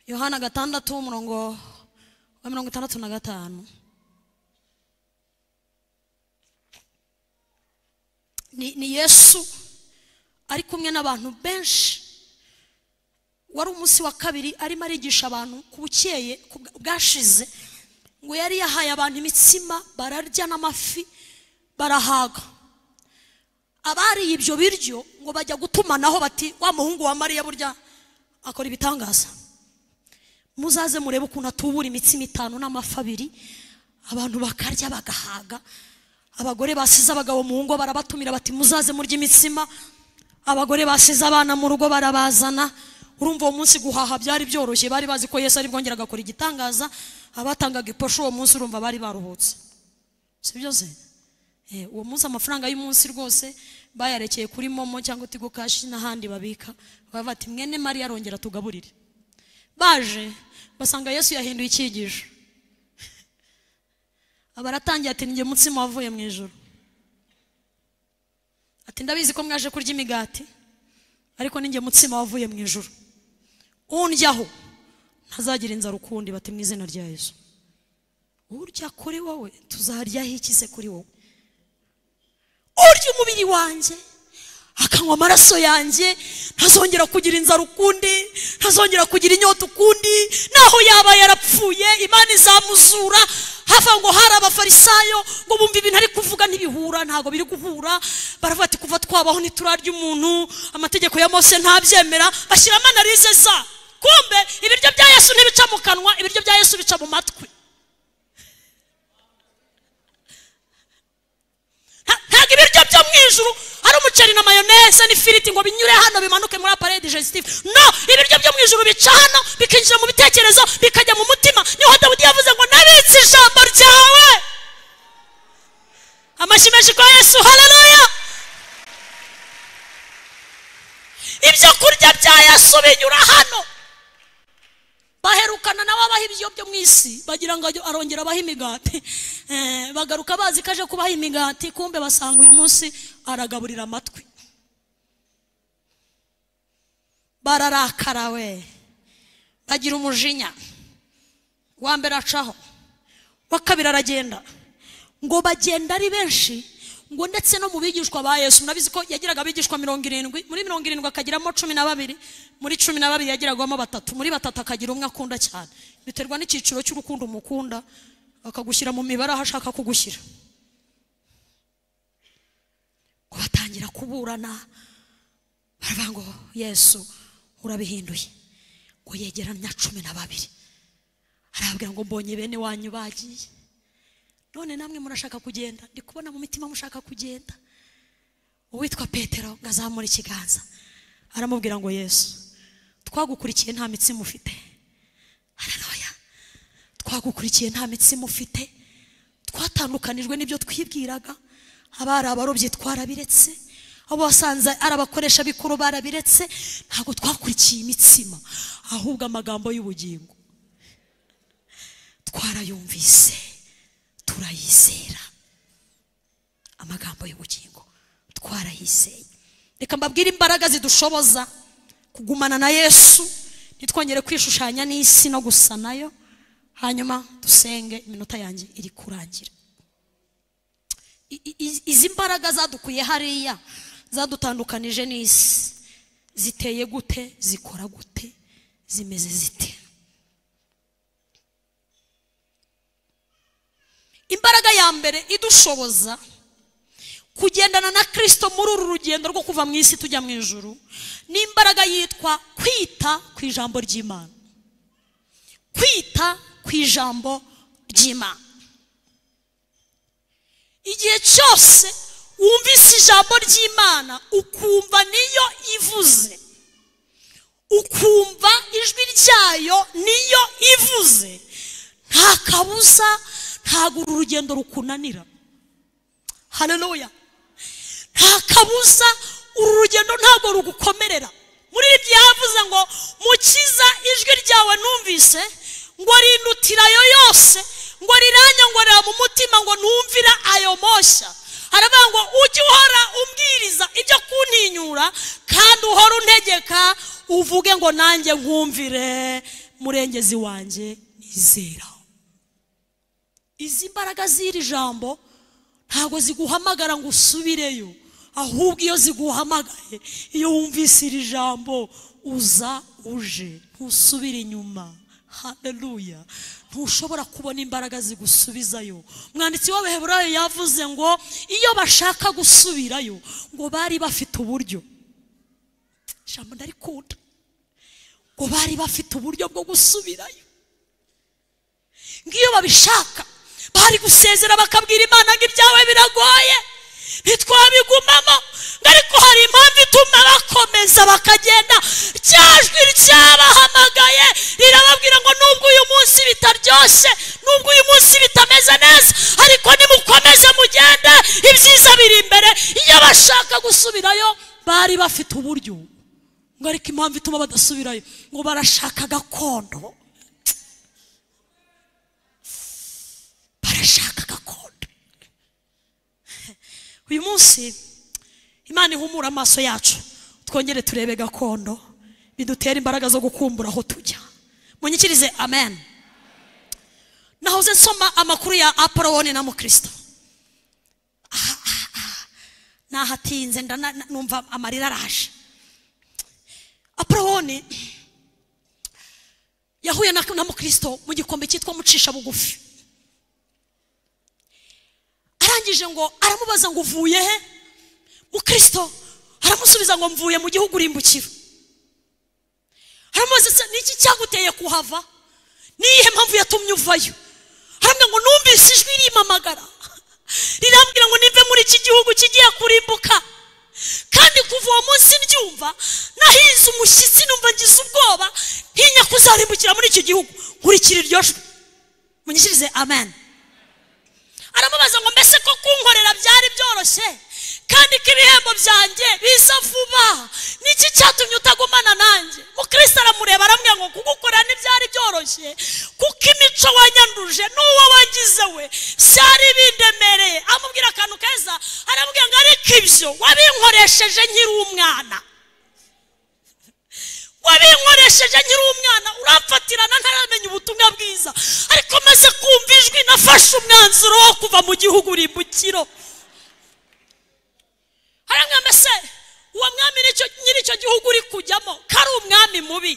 yohana gatandatu umurongo wa mirongo itandatu na gatanu ni, ni yesu ari kumwe n'abantu benshi wari umunsi wa kabiri arimo arigisha abantu ku bukeye ku bwa- bwashize ngo yari yahaye abantu imitsima bararya n'amafi barahaga abariye ibyo biryo ngo bajya gutumanaho bati wa muhungu wa mariya burya akora ibitangaza muzaze murebe ukuntu atubura imitsima itanu n'amafi abiri abantu bakarya bagahaga abagore basize abagabo mu ngo barabatumira bati muzaze murya imitsima abagore basize abana mu rugo barabazana urumva uwo munsi guhaha byari byoroshye bari bazi ko yesu ari bwongere agakora igitangaza abatangaga iposho uwo munsi urumva bari baruhutse si byo se Eh, uwo munsi amafaranga y'umunsi rwose bayarekeye kuri momo cyangwa tigo kashi n'ahandi babika baba bati mwene mariya arongera tugaburire baje basanga yesu yahinduye icyigisho abaratangiye ati ninjye mutsima wavuye mu ijoro ati ndabizi ko mwaje kurya imigati ariko ninjye mutsima wavuye mu ijoro undyaho ntazagira inzara ukundi bati mu izina rya yesu urya kuri wowe tuzaryaho iki se kuri wowe urya umubiri wanjye akanywa amaraso yanjye ntazongera kugira inzara ukundi ntazongera kugira inyota ukundi naho yaba yarapfuye imana izamuzura hava ngo hari abafarisayo ngo bumve ibintu ari kuvuga ntibihura ntabwo biri guhura baravuga ati kuva twabaho ntiturarya umuntu amategeko ya mose ntabyemera bashyiramo analize za kumbe ibiryo bya yesu ntibica mu kanwa ibiryo bya yesu bica mu matwi Nta- ntabwo ibiryo byo mu ijuru ari umuceri na mayoneze n'ifiriti ngo binyure hano bimanuke muri appareil digestive no ibiryo byo mu ijuru bica hano bikinjira mu bitekerezo bikajya mu mutima niho dawudi yavuze ngo nabitse ijambo ryawe amashyi menshi kwa yesu haleluya ibyo kurya bya yesu binyura hano baherukana nawe abaha ibyo byo mu isi bagira ngo ajye- arongera abaha imigati Eh, bagaruka bazi ko aje kubaha imigati kumbe basanga uyu munsi aragaburira amatwi bararakara we bagira umujinya uwa mbere acaho uwa kabiri aragenda ngo bagenda ari benshi ngo ndetse no mu bigishwa ba yesu murabizi ko yagiraga abigishwa mirongo irindwi muri mirongo irindwi akagiramo cumi na babiri muri cumi na babiri yagiragamo batatu muri batatu akagira umwe akunda cyane biterwa n'icyiciro cy'urukundo umukunda akagushyira mu mibare aho ashaka kugushyira ngo batangira kuburana baravuga ngo yesu urabihinduye ngo yegeranya cumi na babiri arababwira ngo mbonye bene wanyu bagiye none namwe murashaka kugenda ndi kubona mu mitima mushaka kugenda uwitwa petero ngo azamure ikiganza aramubwira ngo yesu twagukurikiye nta mitima ufite haranoya twagukurikiye nta mitima ufite twatandukanijwe n'ibyo twibwiraga abari abarobyi twarabiretse abo wasanze ari abakoresha bikuru barabiretse ntabwo twakurikiye imitsima ahubwo amagambo y'ubugingo twarayumvise turayizera amagambo y'ubugingo twarayizeye reka mbabwire imbaraga zidushoboza kugumana na yesu ntitwongere kwishushanya n'isi no gusa nayo hanyuma dusenge iminota yanjye iri kurangira I- i- i- izi mbaraga zadukuye hariya zadutandukanije n'isi ziteye gute zikora gute zimeze zite imbaraga ya mbere idushoboza kugendana na kirisito muri uru rugendo rwo kuva mu isi tujya mu ijuru ni imbaraga yitwa kwita ku ijambo ry'imana kwita ku ijambo ry'imana igihe cyose wumvise ijambo ry'imana ukumva niyo ivuze ukumva ijwi ryayo niyo ivuze nta kabuza ntabwo uru rugendo rukunanira haleluya nta kabuza uru rugendo ntabwo rugukomerera muri ibyo yavuze ngo mukiza ijwi ryawe numvise ngo rindutira ayo yose ngo riranyongorera mu mutima ngo numvira ayo moshya aravuga ngo ujye uhora umbwiriza ibyo kuntinyura kandi uhora untegeka uvuge ngo nanjye nkumvire murengezi wanjye nizera izi mbaraga z'iri jambo ntabwo ziguhamagara ngo usubireyo ahubwo iyo ziguhamagaye iyo wumvise iri jambo uza uje ntusubire inyuma haleluya ntushobora kubona imbaraga zigusubizayo umwanditsi w'abaheburayo yavuze ngo iyo bashaka gusubirayo ngo bari bafite uburyo ijambo ndarikunda ngo bari bafite uburyo bwo gusubirayo ngiyo babishaka bari gusezera bakabwira imana ngo ibyawe biragoye ntitwabigumamo ngo ariko hari impamvu ituma bakomeza bakagenda rya jwi ryabahamagaye rirababwira ngo nubwo uyu munsi bitaryoshye nubwo uyu munsi bitameze neza ariko nimukomeze mugende ibyiza biri imbere iyo bashaka gusubirayo bari bafite uburyo ngo ariko impamvu ituma badasubirayo ngo barashaka gakondo barashaka gakondo uyu munsi imana ihumura amaso yacu twongere turebe gakondo bidutere imbaraga zo gukumbura aho tujya munyikirize amen nahoze nsoma amakuru ya apoloni na mukristo nahatinze ndana- na- numva amarira araje apoloni yahuye na na mukristo mu gikombe cyitwa mucisha bugufi arangije ngo aramubaza ngo uvuye he mukristo aramusubiza ngo mvuye mu gihugu urimbukiro aramubaza se niki cyaguteye kuhava niyihe mpamvu yatumye uvayo aramubwira ngo numvise ijwi rimpamagara rirambwira ngo nive muri iki gihugu kigiye kurimbuka kandi kuva uwo munsi mbyumva nahinze umushyitsi numva ngize ubwoba ntinya kuzarimbukira muri iki gihugu nkurikira iryo jwi munyishyirize amen aramubaza ngo mbese ko kunkorera byari byoroshye kandi ko ibihembo byanjye biza vuba niki cyatumye utagumana nanjye mukristo aramureba aramubwira ngo kugukorera ntibyari byoroshye kuko imico wanyanduje n'uwo wagize we byari bindemereye amubwira akantu keza aramubwira ngo ariko ibyo wabinkoresheje nkiri umwana wabinkoresheje nkiri umwana uramfatirana ntaramenya ubutumwa bwiza ariko maze kumva ijwi nafashe umwanzuro wo kuva mu gihugu rimbukiro haramwe mbese uwo mwami n'icyo- nyiri icyo gihugu uri kujyamo ko ari umwami mubi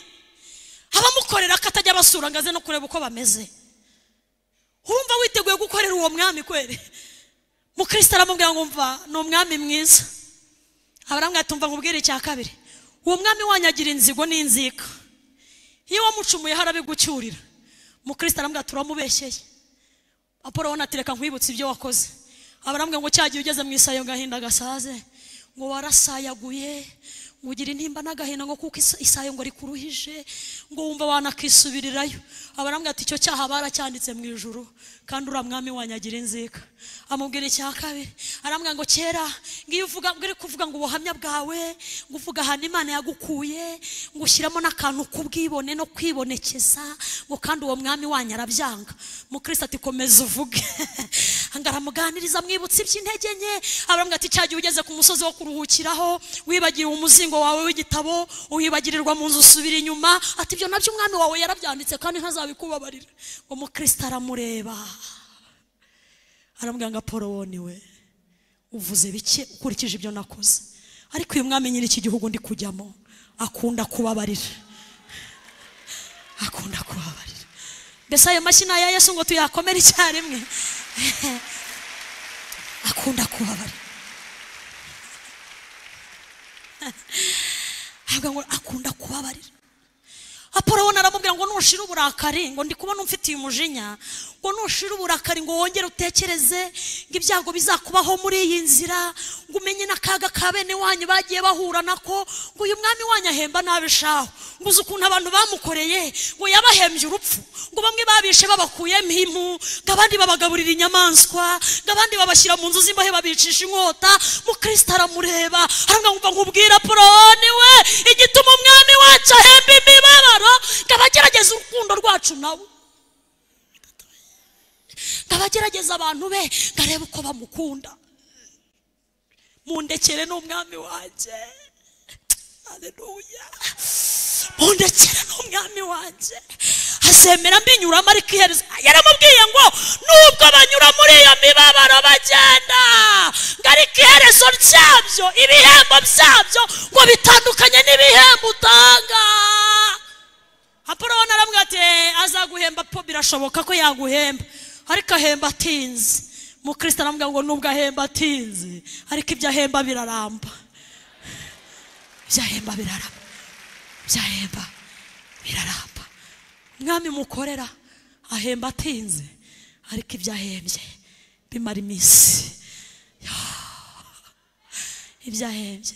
abamukorera ko atajya abasura ngo aze no kureba uko bameze urumva witeguye gukorera uwo mwami kweri mukristo aramubwira ngo mva ni umwami mwiza abaramwe tumva nkubwire icya kabiri uwo mwami wanyagira inzigo n'inzika iyo wamucumuyeho arabigucyurira mukristo aramubwira turamubeshyeye apolo we anatereka nkwibutsa ibyo wakoze abarambwira ngo cyagiye ugeze mu isayo gahinda gasaze ngo warasayaguye ngo ugira intimba n'agahinda ngo kuko isa- isayo ngo rikuruhije ngo wumva wanakisubirirayo abarambwira ati icyo cyaha baracyanditse mu ijuru kandi uriya mwami wanyagira inzika amubwira icya kabiri arambwira ngo kera ngiyo uvuga ngo uri kuvuga ngo ubuhamya bwawe ngo uvuga ahantu imana yagukuye ngo ushyiramo n'akantu k'ubwibone no kwibonekeza ngo kandi uwo mwami wanyu arabyanga mukristo ati komeza uvuge ngo aramuganiriza mwibutsa iby'intege nke aramubwira ati cyagihe ugeze ku musozi wo kuruhukiraho wibagiwe umuzingo wawe w'igitabo uwibagirirwa mu nzu usubira inyuma ati ibyo nabyo umwami wawe yarabyanditse kandi ntazabikubabarira ngo mukristo aramureba aramubwira ngo apolo woni we uvuze bike ukurikije ibyo nakoze ariko uyu mwami nyiri iki gihugu ndi kujyamo akunda kubabarira akunda kubabarira mbese ayo mashyi ni aya yesu ngo tuyakomere icyarimwe akunda kubabarira avuga ngo akunda kubabarira apolo we aramubwira ngo nushira uburakari ngo ndi kubona umfitiye umujinya ngo nushira uburakari ngo wongere utekereze ngo ibyago bizakubaho muri iyi nzira ngo umenye n'akaga ka bene wanyu bagiye bahura nako ngo uyu mwami wanyu ahemba nabi shaho ngo uzi ukuntu abantu bamukoreye ngo yabahembye urupfu ngo bamwe babishe babakuyemo impu ngo abandi babagaburira inyamaswa ngo abandi babashyira mu nzu z'imbohe babicisha inkota mukristo aramureba aramwumva nkubwira poroni we igituma umwami wacu ahemba imibabaro ngo abagerageza urukundo rwacu nabo ngo abagerageza abantu be ngo arebe uko bamukunda mundekere n'umwami wanjye haleluya mundekere n'umwami wanjye azemera mbinyuramo ariko iherezo yaramubwiye ngo nubwo banyura muri iyo mibabaro bagenda ngo ariko iherezo ryabyo ibihembo byabyo ngo bitandukanye n'ibihembo utanga apoloni aramubwira ati "Eh, azaguhemba po birashoboka ko yaguhemba ariko ahemba atinze mukristo aramubwira ngo nubwo ahemba atinze ariko ibyo ahemba biraramba byahemba biraramba byahemba biraramba umwami mukorera ahemba atinze ariko ibyo ahembye bimara iminsi ibyo ahembye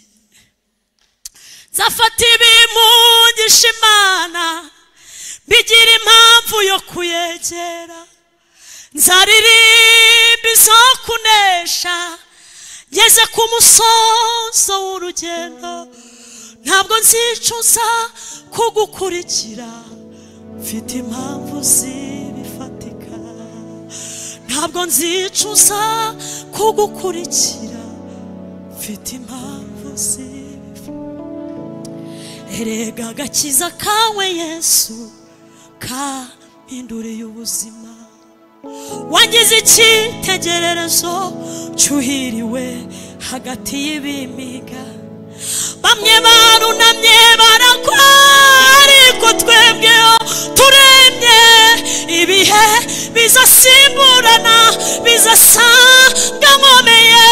nzafata ibimungisha imana bigira impamvu yo kuyegera nzaririmba izo kunesha ngeze ku musozo w'urugendo ntabwo nzicuza kugukurikira mfite impamvu zibifatika ntabwo nzicuza kugukurikira mfite impamvu zibifatika erega agakiza kawe yesu kampinduriye ubuzima wangize icyitegererezo cyuhiriwe hagati y'ibimiga bamwe barunamye barakwara ariko twebweho turemye ibihe bizasimburana bizasanga nkomeye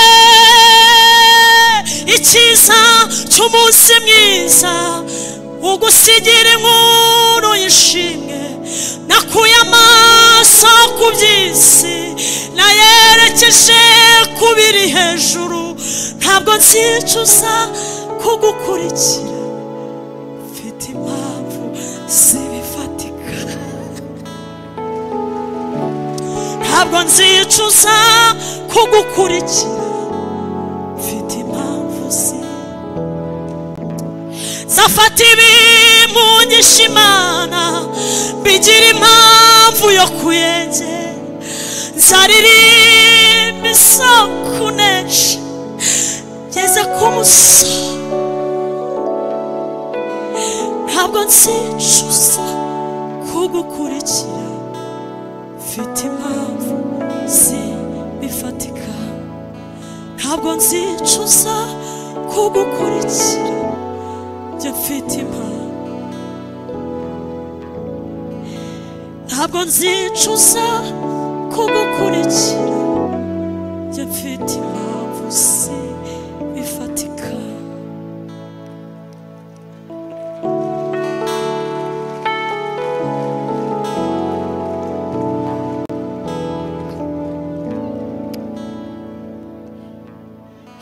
icyiza cy'umunsi mwiza ugusigira inkuru y'ishimwe nakuye amaso ku by'isi nayerekeje ku biri hejuru ntabwo nzicuza kugukurikira mfite impamvu zibifatika ntabwo nzicuza kugukurikira mfite impamvu zi zafata ibimunyisha imana bigira impamvu yo kuyegera nzaririmba isoko nesha ngeze ku musozi ntabwo nzicuza kugukurikira mfite impamvu zibifatika ntabwo nzicuza kugukurikira njye mfite impamvu ntabwo nzicuza kugukurikira njye mfite impamvu zibifatika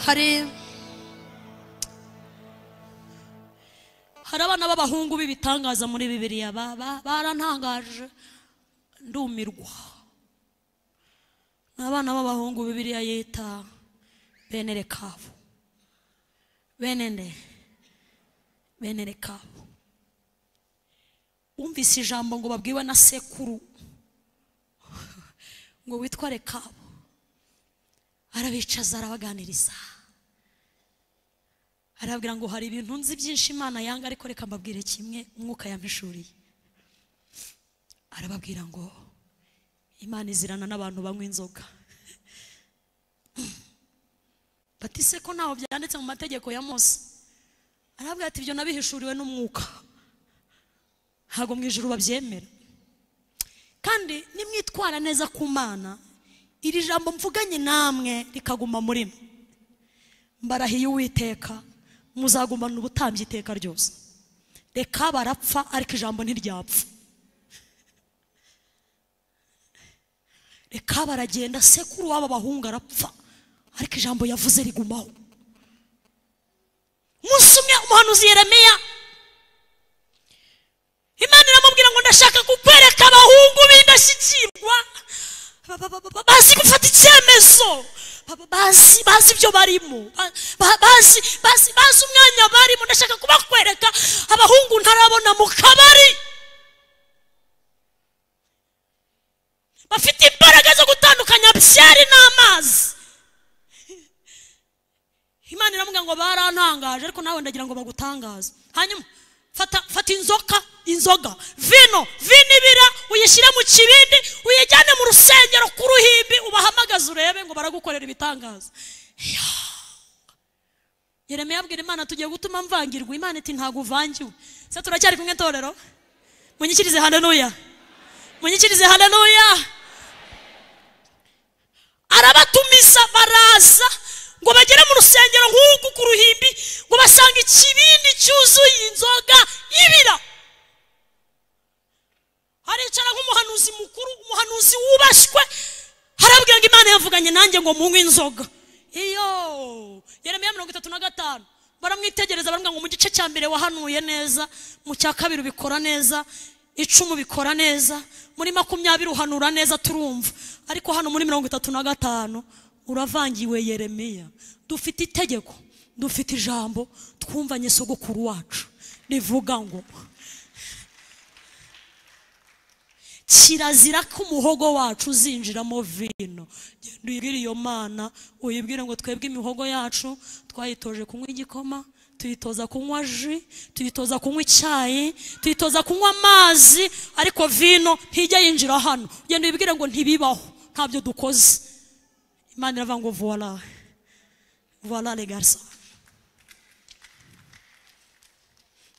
hari hari abana b'abahungu b'ibitangaza muri bibiliya ba- ba- barantangaje ndumirwa ni abana b'abahungu bibiliya yita bene rekabu bene nde bene rekabu wumvise ijambo ngo babwiwe na sekuru ngo witwa rekabu arabicaza arabaganiriza arababwira ngo hari ibintu nzi byinshi imana yanga ariko reka mbabwire kimwe umwuka yampishuriye arababwira ngo imana izirana n'abantu banywa inzoga batise ko ntaho byanditse mu mategeko ya mose arababwira ati ibyo nabihishuriwe n'umwuka ntabwo mu ijuru babyemera kandi nimwitwara neza ku mana iri jambo mvuganye namwe rikaguma muri mwe mbarahiye uwiteka muzagumana ubutambyi iteka ryose reka barapfa ariko ijambo ntiryapfa reka baragenda sekuru w'aba bahungu arapfa ariko ijambo yavuze rigumaho umunsi umwe umuhanuzi yeremiya imana iramubwira ngo ndashaka kukwereka abahungu b'indashyikirwa ba- ba- ba- ba- bazi gufata icyemezo Ba- ba- bazi bazi ibyo barimo Ba- ba- bazi bazi bazi umwanya barimo ndashaka kubakwereka abahungu ntarabona mu kabari bafite imbaraga zo gutandukanya byari n'amazi imana iramubwira ngo barantangaje ariko nawe ndagira ngo bagutangaze hanyuma fata fata inzoka inzoga vino vino ibira uyishyire mu kibindi uyijyane mu rusengero ku ruhimbi ubahamagaze urebe ngo baragukorera ibitangaza Ya. yeremiya abwira imana tugiye gutuma mvangirwa imana iti ntabwo uvangiwe se turacyari kumwe torero munyikirize haleluya munyikirize haleluya arabatumiza baraza ngo bagere mu rusengero nk'uku ku ruhimbi ngo basanga ikibindi cyuzuye inzoga ibira haricara nk'umuhanuzi mukuru umuhanuzi wubashywe harabwira ngo imana yavuganye nanjye ngo munywe inzoga iyo yeremiya mirongo itatu na gatanu baramwitegereza baramubwira ngo mu gice cya mbere wahanuye neza mu cya kabiri ubikora neza icumi ubikora neza muri makumyabiri uhanura neza turumva ariko hano muri mirongo itatu na gatanu uravangiwe yeremiya dufite itegeko dufite ijambo twumvanye sogokuru wacu rivuga ngo kirazira ko umuhogo wacu uzinjiramo vino genda uyibwire iyo mana uyibwire ngo twebwe imihogo yacu twayitoje kunywa igikoma tuyitoza kunywa ji tuyitoza kunywa icyayi tuyitoza kunywa amazi ariko vino ntijya yinjira hano genda uyibwire ngo ntibibaho ntabyo dukoze imana iravuga ngo vuwara voilà les garçons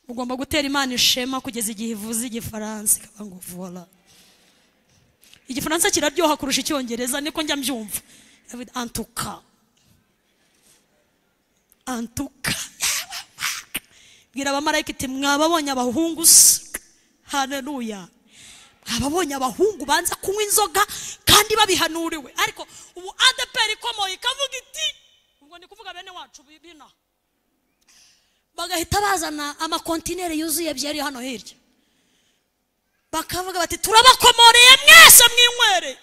ugomba gutera imana ishema kugeza igihe ivuze igifaransa ikaba ngo voilà igifaransa kiraryoha kurusha icyongereza niko njya mbyumva Yavuze, en tout cas en tout cas bwira abamarayika iti mwababonye abahungu se haneruya mwababonye abahungu banza kunywa inzoga kandi babihanuriwe ariko ubu adeperi ikomoye ikavuga iti ubwo ni kuvuga bene wacu bibina bagahita bazana amakontineri yuzuye byari hano hirya bakavuga bati turabakomoreye mwese mwinywere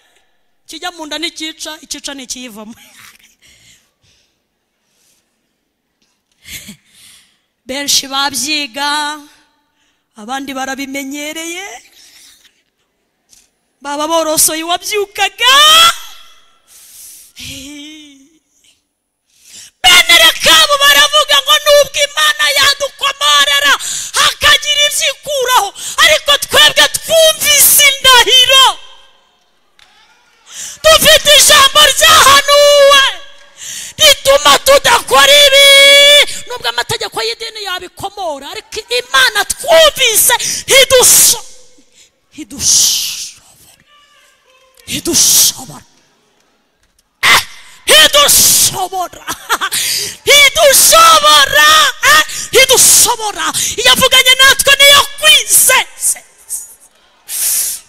kijya mu nda nticyica icyica ni ikiyivamo benshi babyiga abandi barabimenyereye baba borosoye uwabyukaga bene rekabu baravuga ngo nubwo imana yadukomorera hakagira ibyo ikuraho ariko twebwe twumvise indahiro dufite ijambo ryahanuwe rituma tudakora ibi nubwo amategeko y'idini yabikomora ariko imana twumvise ntidusho ntidushobora ntidushobora Eh, ntidushobora ntidushobora Eh, ntidushobora iyo avuganye natwe niyo kwizeza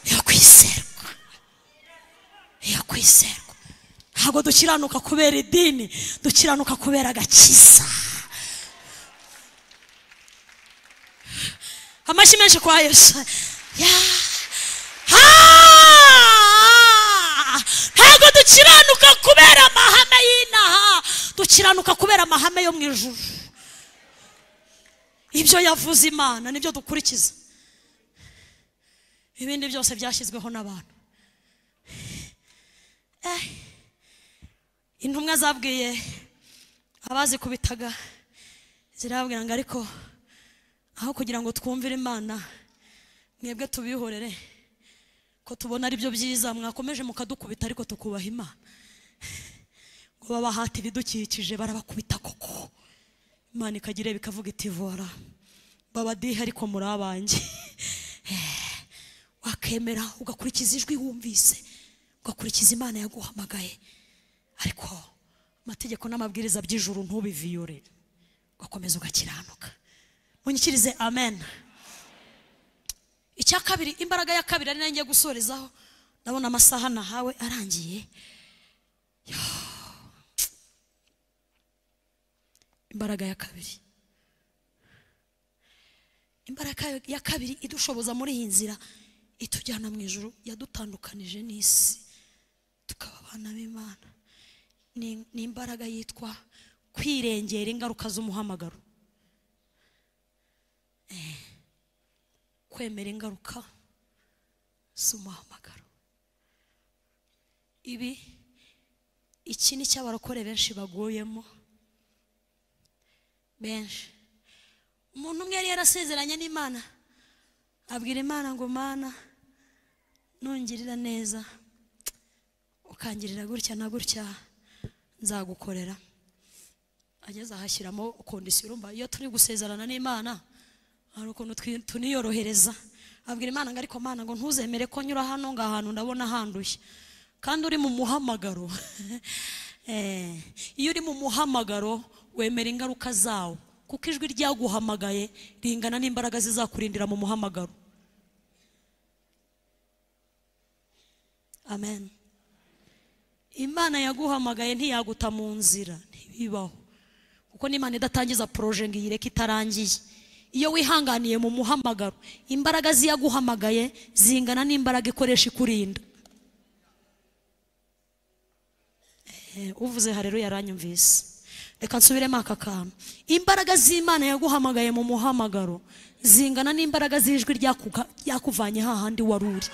niyo kwizerwa iyo kwizerwa ntabwo dukiranuka kubera idini dukiranuka kubera agakiza amashyi menshi kwa yesu Ya. Ha! ntabwo dukiranuka kubera amahame y'inaha dukiranuka kubera amahame yo mu ijuru ibyo yavuze imana nibyo dukurikiza ibindi byose byashyizweho n'abantu Eh. intumwa zabwiye abazikubitaga zirababwira ngo ariko aho kugira ngo twumvire imana mwebwe tubihorere ko tubona ari byo byiza mwakomeje mukadukubita ariko tukubaha imana ngo babahate ibidukikije barabakubita koko imana ikagira ireba ikavuga iti vora babadihe ariko muri abanjye wakemera ugakurikiza ijwi wumvise ugakurikiza imana yaguhamagaye ariko amategeko n'amabwiriza by'ijuru ntubiviyore ugakomeza ugakiranuka munyikirize amen icya kabiri imbaraga ya kabiri ari nayo ngiye gusorezaho ndabona amasaha nahawe arangiye Yo. imbaraga ya kabiri imbaraga ya kabiri idushoboza muri iyi nzira itujyana mu ijuru yadutandukanije n'isi tukaba abana b'imana ni ni imbaraga yitwa kwirengera ingaruka z'umuhamagaro Eh, kwemera ingaruka z'umuhamagaro ibi iki ni cyo abarokore benshi baguyemo benshi umuntu umwe yari yarasezeranye n'imana abwira imana ngo mana nungirira neza ukangirira gutya na gutya nzagukorera ageze ahashyiramo kondisiyo urumva iyo turi gusezerana n'imana hari ukuntu twi- tuniyorohereza abwira imana ngo ariko mana ngo ntuzemere ko nyura hano ngo ahantu ndabona handuye kandi uri mu muhamagaro Eh, iyo uri mu muhamagaro wemera ingaruka zawo kuko ijwi ryaguhamagaye ringana n'imbaraga zizakurindira mu muhamagaro amen imana yaguhamagaye ntiyaguta mu nzira ntibibaho kuko n'imana idatangiza poroje ngo iyireke itarangiye iyo wihanganiye mu muhamagaro imbaraga z'iyaguhamagaye zingana n'imbaraga ikoresha ikurinda Eh, uvuze harero yaranyumvise reka nsubiremo aka kantu imbaraga z'imana yaguhamagaye mu muhamagaro zingana n'imbaraga z'ijwi ryakuga- ryakuvanye hahandi wari uri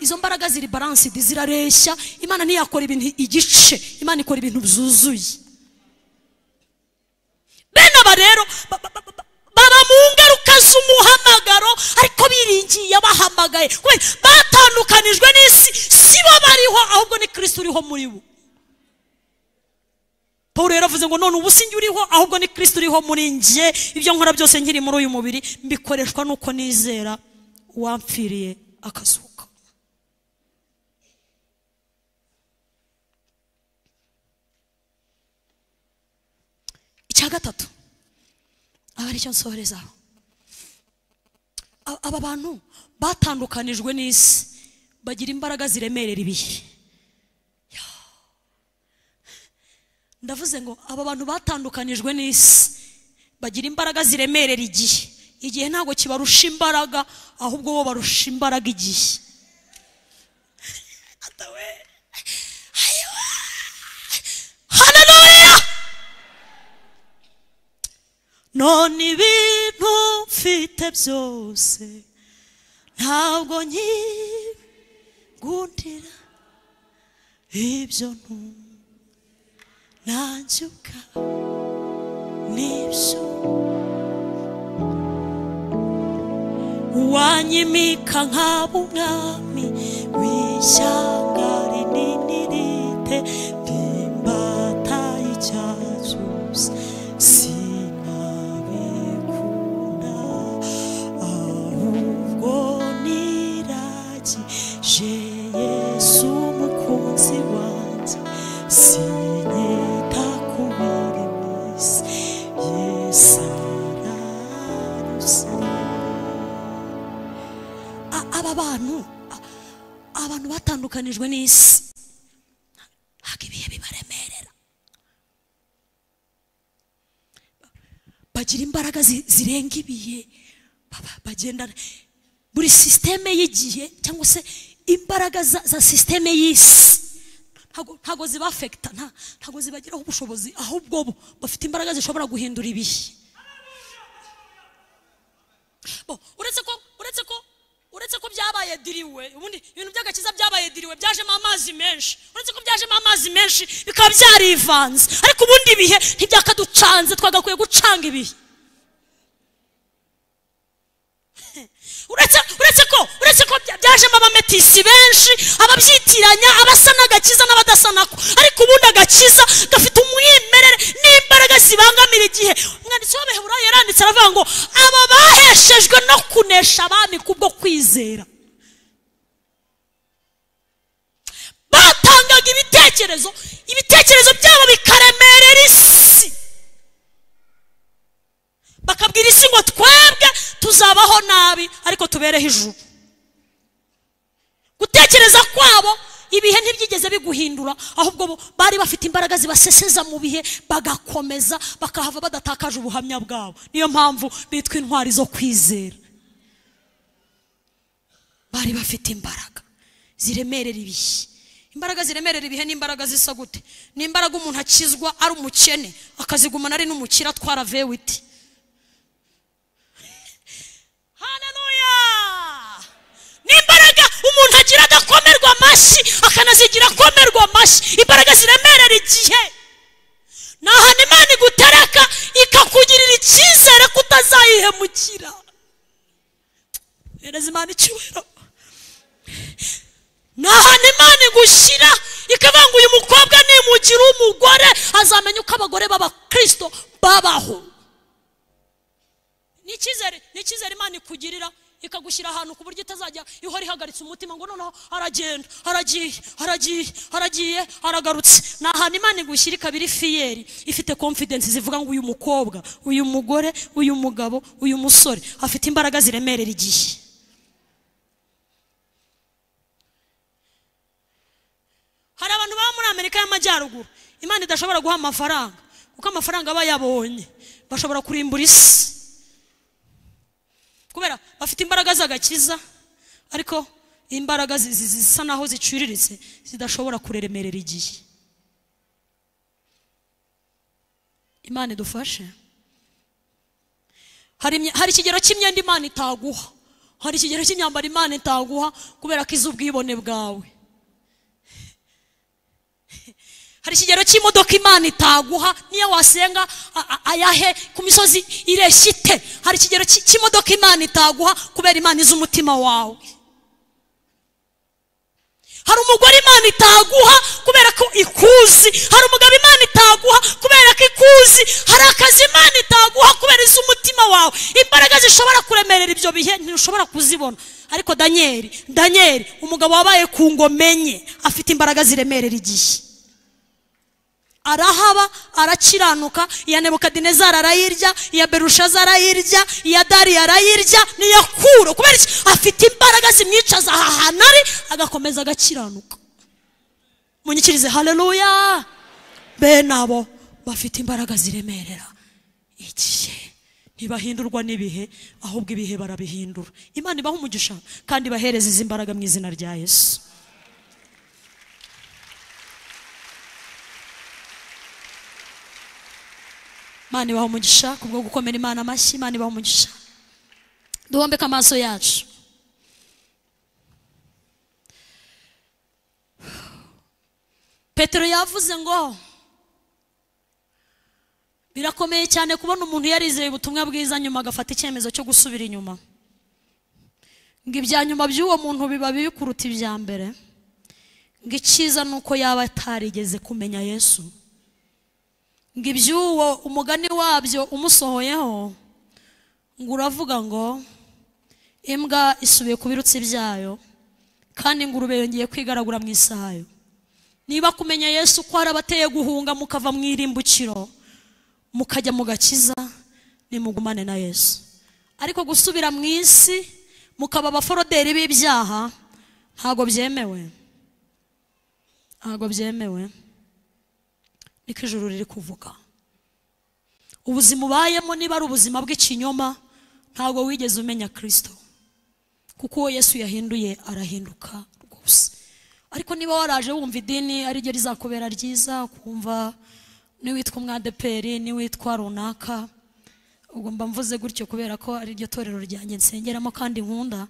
izo mbaraga ziri baransidi zirareshya imana ntiyakora ibintu igice imana ikora ibintu byuzuye bene aba rero ba- ba- ba- ba- baba mu ngaruka z'umuhamagaro ariko biringiye abahamagaye kubera batandukanijwe n'isi si bo bariho ahubwo ni kirisito uriho muri bo paul yaravuze ngo none ubu sinjye uriho ahubwo ni kirisito uriho muri njye ibyo nkora byose nkiri muri uyu mubiri mbikoreshwa n'uko nizera uwampfiriye akazuka icya gatatu aba aricyo nsohoreza A- aba bantu batandukanijwe n'isi bagira imbaraga ziremerera ibihe ndavuze ngo aba bantu batandukanijwe n'isi bagira imbaraga ziremerera igihe igihe ntabwo kibarusha imbaraga ahubwo bo barusha imbaraga igihe Atawe. Ayiwa. Hallelujah! none ibintu mfite byose ntabwo nkigundira ibyo ntumva nanzuka nibyo wanyimika nkaba umwami w'ishyanga rinini rite rimbataye icyazose sinabikunda ahubwo niragije yesu umukunzi wanjye sinyita ku mirimo isi yesu ararusiye A- aba bantu a- abantu batandukanijwe n'isi ntabwo ibihe bibaremerera bagira imbaraga zi- zirenga ibihe baba- bagendana buri sisiteme y'igihe cyangwa se imbaraga za, za sisiteme y'isi ntago- ntago zibafekita nta- ntago zibagiraho ubushobozi ahubwo bo bafite imbaraga zishobora guhindura ibihe bo uretse ko uretse ko uretse ko byabaye diriwe ubundi ibintu by'agakiza byabaye diriwe byajemo amazi menshi uretse ko byajemo amazi menshi bikaba byarivanze ariko ubundi ibihe ntibyakaducanze twagakwiye gucanga ibihe uretse uretse ko uretse ko bya- byajemo abametisi benshi ababyitiranya abasa n'agakiza n'abadasa nako ariko ubundi agakiza gafite umwimerere n'imbaraga zibangamira igihe umwanditsi w'abaheburayo yaranditse aravuga ngo aba baheshejwe no kunesha abami kubwo kwizera batangaga ibitekerezo ibitekerezo byabo bikaremerera isi bakabwira isi ngo twebwe tuzabaho nabi ariko tubereho ijuru gutekereza kwabo ibihe ntibyigeze biguhindura ahubwo bo bari bafite imbaraga zibaseseza mu bihe bagakomeza bakahava badatakaje ubuhamya bwabo niyo mpamvu bitwa intwari zo kwizera bari bafite imbaraga ziremerera ibihe imbaraga ziremerera ibihe ni imbaraga zisa gute ni imbaraga umuntu akizwa ari umukene akazigumana ari n'umukire atwara vewiti haleluya n'imbaraga umuntu agira adakomerwa amashyi akanazigira akomerwa amashyi imbaraga ziremerera igihe ni ahantu imana igutereka ikakugirira icyizere ko utazayihemukira bereza imana icyubahiro ni ahantu imana igushyira ikavuga ngo uyu mukobwa nimugira umugore azamenya uko abagore b'abakirisito babaho ni icyizere ni icyizere imana ikugirira ikagushyira ahantu ku buryo itazajya ihora ihagaritse umutima ngo noneho aragenda aragiye aragiye aragiye aragarutse ni ahantu imana igushyira ikaba iri fiyeri ifite confidence zivuga ngo uyu mukobwa uyu mugore uyu mugabo uyu musore afite imbaraga ziremerera igihe hari abantu baba muri amerika y'amajyaruguru imana idashobora guha amafaranga kuko amafaranga aba yabonye bashobora kurimbura isi kubera bafite imbaraga z'agakiza ariko imbaraga zi- zi- zisa naho ziciriritse zidashobora kuremerera igihe imana idufashe hari imye- hari ikigero cy'imyenda imana itaguha hari ikigero cy'imyambaro imana itaguha kubera ko iz'ubwibone bwawe hari ikigero cy'imodoka imana itaguha niyo wasenga a- a- ayahe ku misozi ireshya ite hari ikigero cy- cy'imodoka imana itaguha kubera imana izi umutima wawe hari umugore imana itaguha kubera ko ikuzi hari umugabo imana itaguha kubera uzi hari akazi imana itaguha kubera iz'umutima wawe imbaraga zishobora kuremerera ibyo bihe ntirushobora kuzibona ariko daniel daniel umugabo wabaye ku ngoma enye afite imbaraga ziremerera igihe arahaba arakiranuka iya nebukadinezari arayirya iya berushaza arayirya iya dari arayirya n'iya kuro kubera iki afite imbaraga zimwicaza aha hantu ari agakomeza agakiranuka munyikirize haleluya bene abo bafite imbaraga ziremerera igihe ntibahindurwa n'ibihe ahubwo ibihe barabihindura imana ibaha umugisha kandi ibahereza izi mbaraga mu izina rya yesu imana ibaha umugisha ku bwo gukomera imana amashyi imana ibaha umugisha duhombeke amaso yacu petero yavuze ngo birakomeye cyane kubona umuntu yarizeye ubutumwa bwiza nyuma agafata icyemezo cyo gusubira inyuma ngo ibya nyuma by'uwo muntu biba bibi kuruta ibya mbere ngo icyiza ni uko yaba atarigeze kumenya yesu ngo iby'uwo umugani wabyo umusohoyeho ngo uravuga ngo imbwa isubiye ku birutsi byayo kandi ingurube yongeye kwigaragura mu isayo niba kumenya yesu ko hari abateye guhunga mukava mu irimbukiro mukajya mu gakiza nimugumane na yesu ariko gusubira mu isi mukaba abaforoderi b'ibyaha ntabwo byemewe ntabwo byemewe niko ijuru riri kuvuga ubuzima ubayemo niba ari ubuzima bw'ikinyoma ntabwo wigeze umenya kirisito kuko uwo yesu yahinduye arahinduka rwose ariko niba waraje wumva idini ari ryo rizakubera ryiza ukumva niwitwa umwadeperi niwitwa runaka ubwo mba mvuze gutyo kubera ko ari ryo torero ryanjye nsengeramo kandi nkunda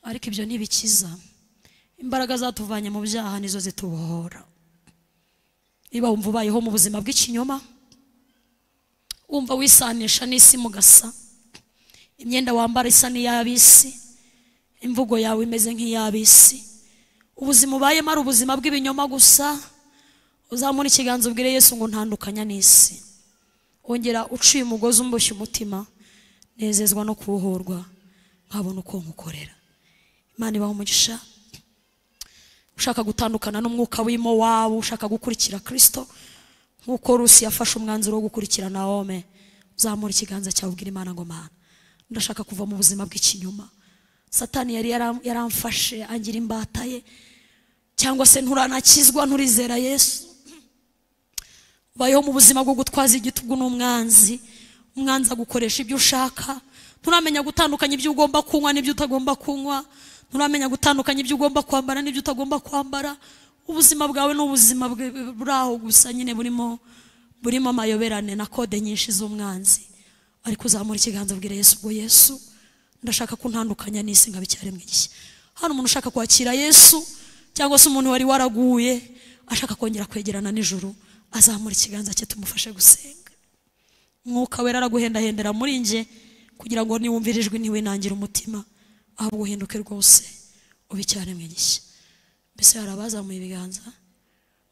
ariko ibyo ntibikiza imbaraga zatuvanye mu byaha nizo zitubohora niba wumva ubayeho mu buzima bw'ikinyoma wumva wisanisha n'isi mugasa imyenda wambara isa n'iy'ab'isi imvugo yawe imeze nk'iy'ab'isi ubuzima ubayemo ari ubuzima bw'ibinyoma gusa uzamura ikiganza ubwire yesu ngo ntandukanya n'isi wongera uciye umugozi umboshye umutima nezezwa no kubohorwa nkabona uko nkukorera imana ibaha umugisha ushaka gutandukana n'umwuka w'imo wawe ushaka gukurikira kirisito nk'uko rusi yafashe umwanzuro wo gukurikira na ome uzamura ikiganza cyawe ubwira imana ngo mana ndashaka kuva mu buzima bw'ikinyoma satani yari yaramfashe angira imbata ye cyangwa se nturanakizwa nturizera yesu ubayeho mu buzima bwo gutwaza igitugu n'umwanzi umwanzi agukoresha ibyo ushaka nturamenya gutandukanya ibyo ugomba kunywa n'ibyo utagomba kunywa nturamenya gutandukanya ibyo ugomba kwambara n'ibyo utagomba kwambara ubuzima bwawe ni ubuzima buraho gusa nyine burimo burimo amayoberane na kode nyinshi z'umwanzi ariko uzamura ikiganza bwira yesu ubwo yesu ndashaka ko ntandukanya n'isi nkaba icyaremwe gishya hano umuntu ushaka kwakira yesu cyangwa se umuntu wari waraguye ashaka kongera kwegerana n'ijuru azamura ikiganza cye tumufashe gusenga mwuka wera araguhendahendera muri nge kugira ngo niwumvire ijwi ntiwinangire umutima ahubwo uhinduke rwose ube icyaremwe gishya mbese hari abazamuye ibiganza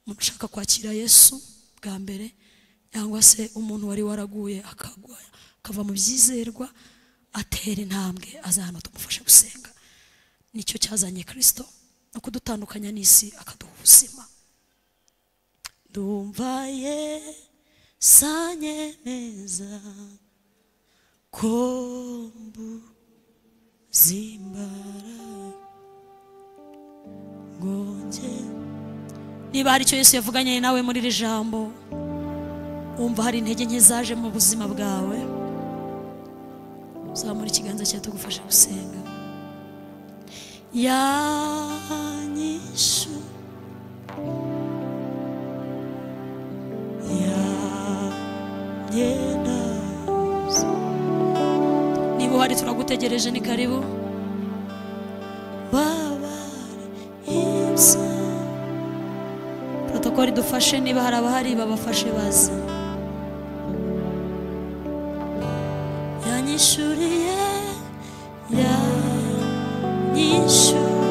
umuntu ushaka kwakira yesu bwa mbere cyangwa se umuntu wari waraguye akagwa akava mu byizerwa atera intambwe aza hano tumufashe gusenga nicyo cyazanye kirisito no kudutandukanya n'isi akaduha ubuzima ndumvaye sanye meza kombu zimbara ngonge niba hari icyo yesu yavuganye nawe muri iri jambo wumva hari intege nke zaje mu buzima bwawe zamura ikiganza cyawe tugufasha gusenga yanyishu yanyenaza niba uhari turagutegereje ni karibu babare ibsa protokoli dufashe niba hari abahari babafashe baze yanyishuriye yanyishuriye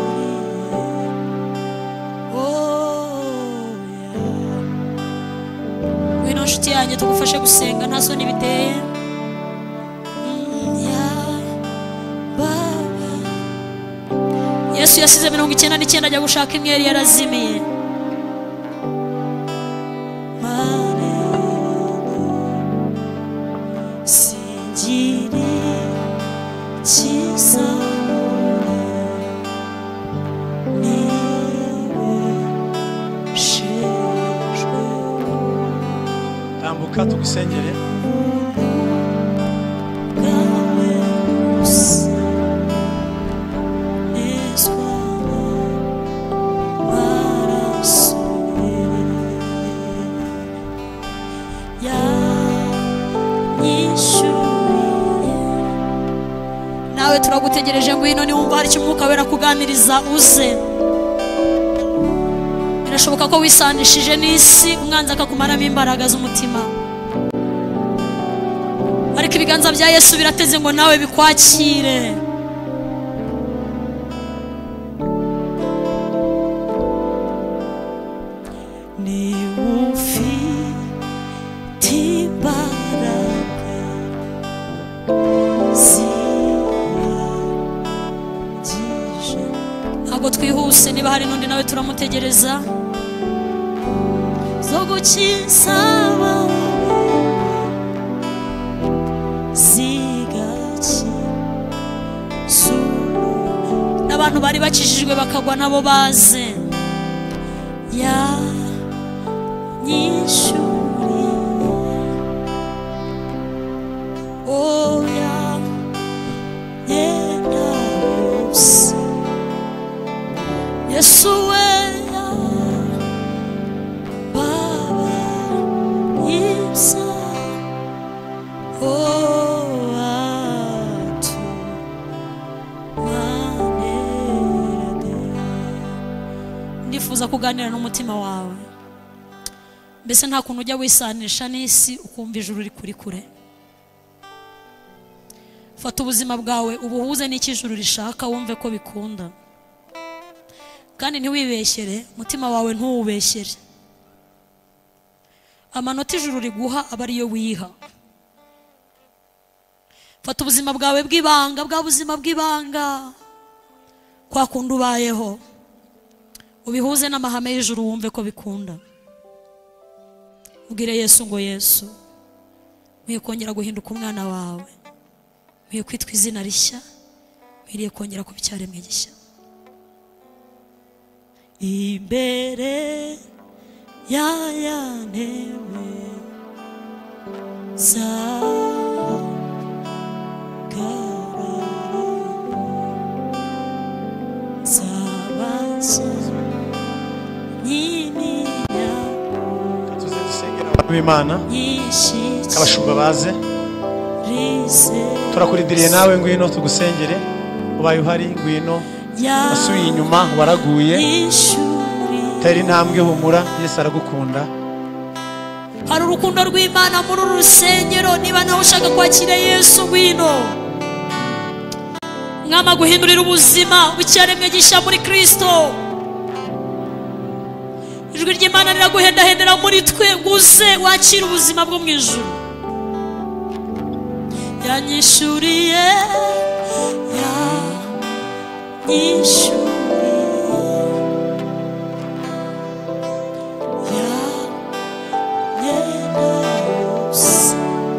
oh ya wino nshuti yanjye tugufashe gusenga nta soni biteye Mm, yeah, Baba. yesu yasize mirongo icyenda n'icyenda ajya gushaka imyeri yarazimiye Mane, singire kizabura nibeshejwe tambuka tugusengere nawe turagutegereje ngwino niwumva hari icyo umwuka wera kuganiriza uze birashoboka ko wisanishije n'isi umwanzi akakumaramo imbaraga z'umutima ariko ibiganza bya yesu birateze ngo nawe bikwakire niba ufite imbaraga zihagije ntabwo twihuse niba hari n'undi nawe turamutegereza zo gukiza abawe zigaki n'abantu bari bakijijwe bakagwa nabo baze yanyishuriye oya yenda yose yesu weya baba ibya owatu manerade ndifuza kuganira n'umutima wawe mbese nta kuntu ujya wisanisha n'isi ukumva ijuru riri kuri kure fata ubuzima bwawe ubuhuze n'icyo ijuru rishaka wumve ko bikunda kandi ntiwibeshyere umutima wawe ntuwubeshyere amanota ijuru riguha aba ariyo wiha fata ubuzima bwawe bw'ibanga bwa buzima bw'ibanga kwa kundi ubayeho ubihuze n'amahame y'ijuru wumve ko bikunda ubwire yesu ngo yesu nkwiye kongera guhinduka umwana wawe nkwiye kwitwa izina rishya nkwiriye kongera kuba icyaremwe gishya imbere ya ya ntebe zawe katuze dusengera abantu b'imana abashumba baze turakuridiriye nawe ngwino tugusengere ubaye uhari ngwino wasubiye inyuma waraguye tera intambwe humura yesu aragukunda hari urukundo rw'imana muri uru rusengero niba nawe ushaka kwakira yesu ngwino mwama guhindurira ubuzima w'icyaremwe gishya muri kristo ijwi ry'imana riraguhendahendera muri twe nguze wakire ubuzima bwo mu ijuru yanyishuriye yanyishuriye yanyenda yose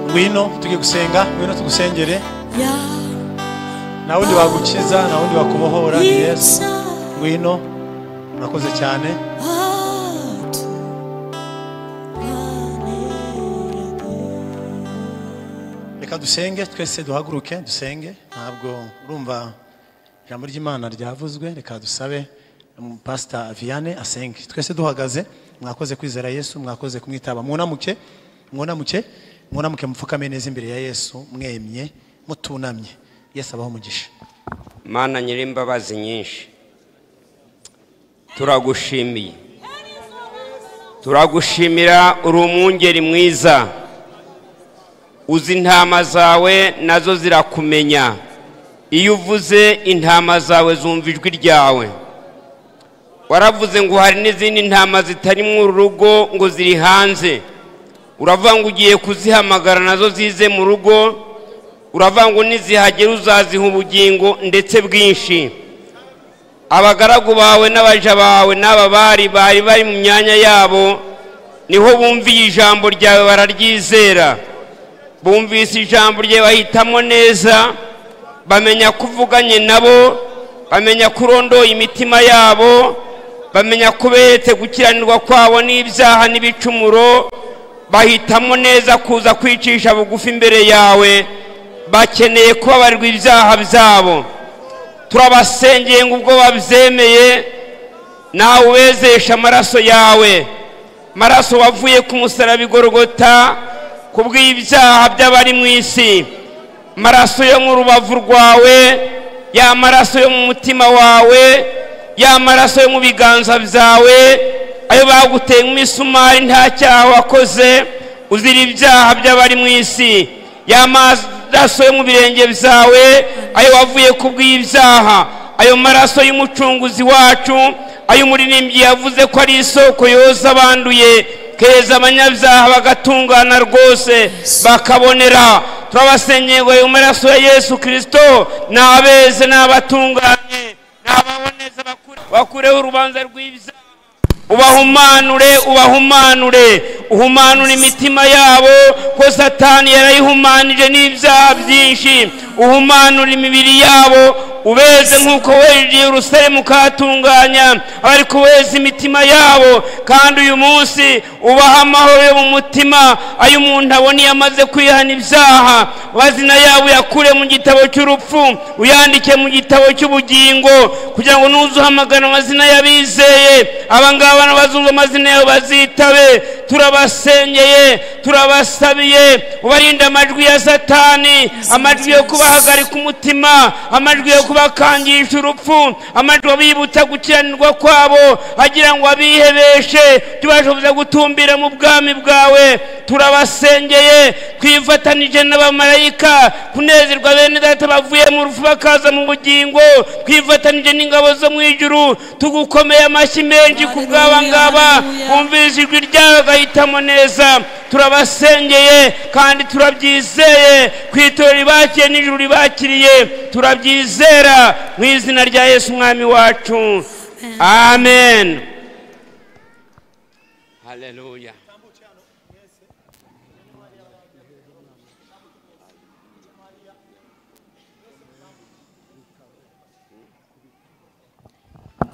ngwino tujye gusenga ngwino tugusengere yanyibya nta wundi wagukiza nta wundi wakubohora ni yesu ngwino urakoze cyane atu manerade reka dusenge twese duhaguruke dusenge ntabwo urumva ijambo ry'imana ryavuzwe reka dusabe pasita viyane asenge twese duhagaze mwakoze kwizera yesu mwakoze kumwitaba mwunamuke mwunamuke mwunamuke mupfukame neza imbere ya yesu mwemye mutunamye yesu abaho umugisha mana nyir'imbabazi nyinshi turagushimiye turagushimira uri umwungeri mwiza uzi intama zawe nazo zirakumenya iyo uvuze intama zawe zumva ijwi ryawe waravuze ngo hari n'izindi ntama zitari mu rugo ngo ziri hanze uravuga ngo ugiye kuzihamagara nazo zize mu rugo uravuga ngo nizihagera uzaziha ubugingo ndetse bwinshi abagaragu bawe n'abaja bawe n'aba bari bari bari mu myanya yabo niho bumviye ijambo ryawe bararyizera bumvise ijambo ryawe bahitamo neza bamenya ko uvuganye nabo bamenya ko urondoye imitima yabo bamenya ko uberetse gukiranirwa kwabo n'ibyaha n'ibicumuro bahitamo neza kuza kwicisha bugufi imbere yawe bakeneye kubabarirwa ibyaha byabo turabasengeye ngo ubwo babyemeye nawe ubezesha amaraso yawe amaraso wavuye ku musaraba igorogota ku bw'ibyaha by'abari mu isi amaraso yo mu rubavu rwawe ya maraso yo mu mutima wawe ya maraso yo mu biganza byawe ayo baguteye nk'imisumari nta cyaha wakoze uzira ibyaha by'abari mu isi ya maraso yo mu birenge byawe ayo wavuye ku bw'ibyaha ayo maraso y'umucunguzi wacu ayo umuririmbyi yavuze ko ari isoko yoza abanduye keza abanyabyaha bagatungana rwose bakabonera turabasengeye ngo ayo maraso ya yesu kirisito ni abeze ni abatunganye ni ababoneza bakure- bakureho urubanza rw'ibyaha ubahumanure ubahumanure uhumanure imitima yabo ko satani yarayihumanije n'ibyaha byinshi uhumanure imibiri yabo ubeze nk'uko wejeje urusemu ukatunganya abari kuweza imitima yabo kandi uyu munsi ubaha amahoro yo mu mutima ayo umuntu abona iyo amaze kwihana ibyaha amazina yabo uyakure mu gitabo cy'urupfu uyandike mu gitabo cy'ubugingo kugira ngo nuzuhamagara amazina y'abizeye aba ngaba n'abazungu amazina yabo bazitabe turabasengeye turabasabiye ubarinde amajwi ya satani amajwi yo kubahagarika umutima amajwi yo kubakangisha urupfu amajwi abibutsa gukiranirwa kwabo agira ngo abihebeshe tubashoboza gutumbira mu bwami bwawe turabasengeye twifatanije n'abamarayika kunezerwa bene data bavuye mu rufu bakaza mu bugingo twifatanije n'ingabo zo mu ijuru tugukomeye amashyi menshi ku bw'aba ngaba bumvise ijwi ryawe bagahitamo neza turabasengeye kandi turabyizeye ku itora ribakiye n'ijuru ribakiriye turabyizera mu izina rya yesu umwami wacu amen haleluya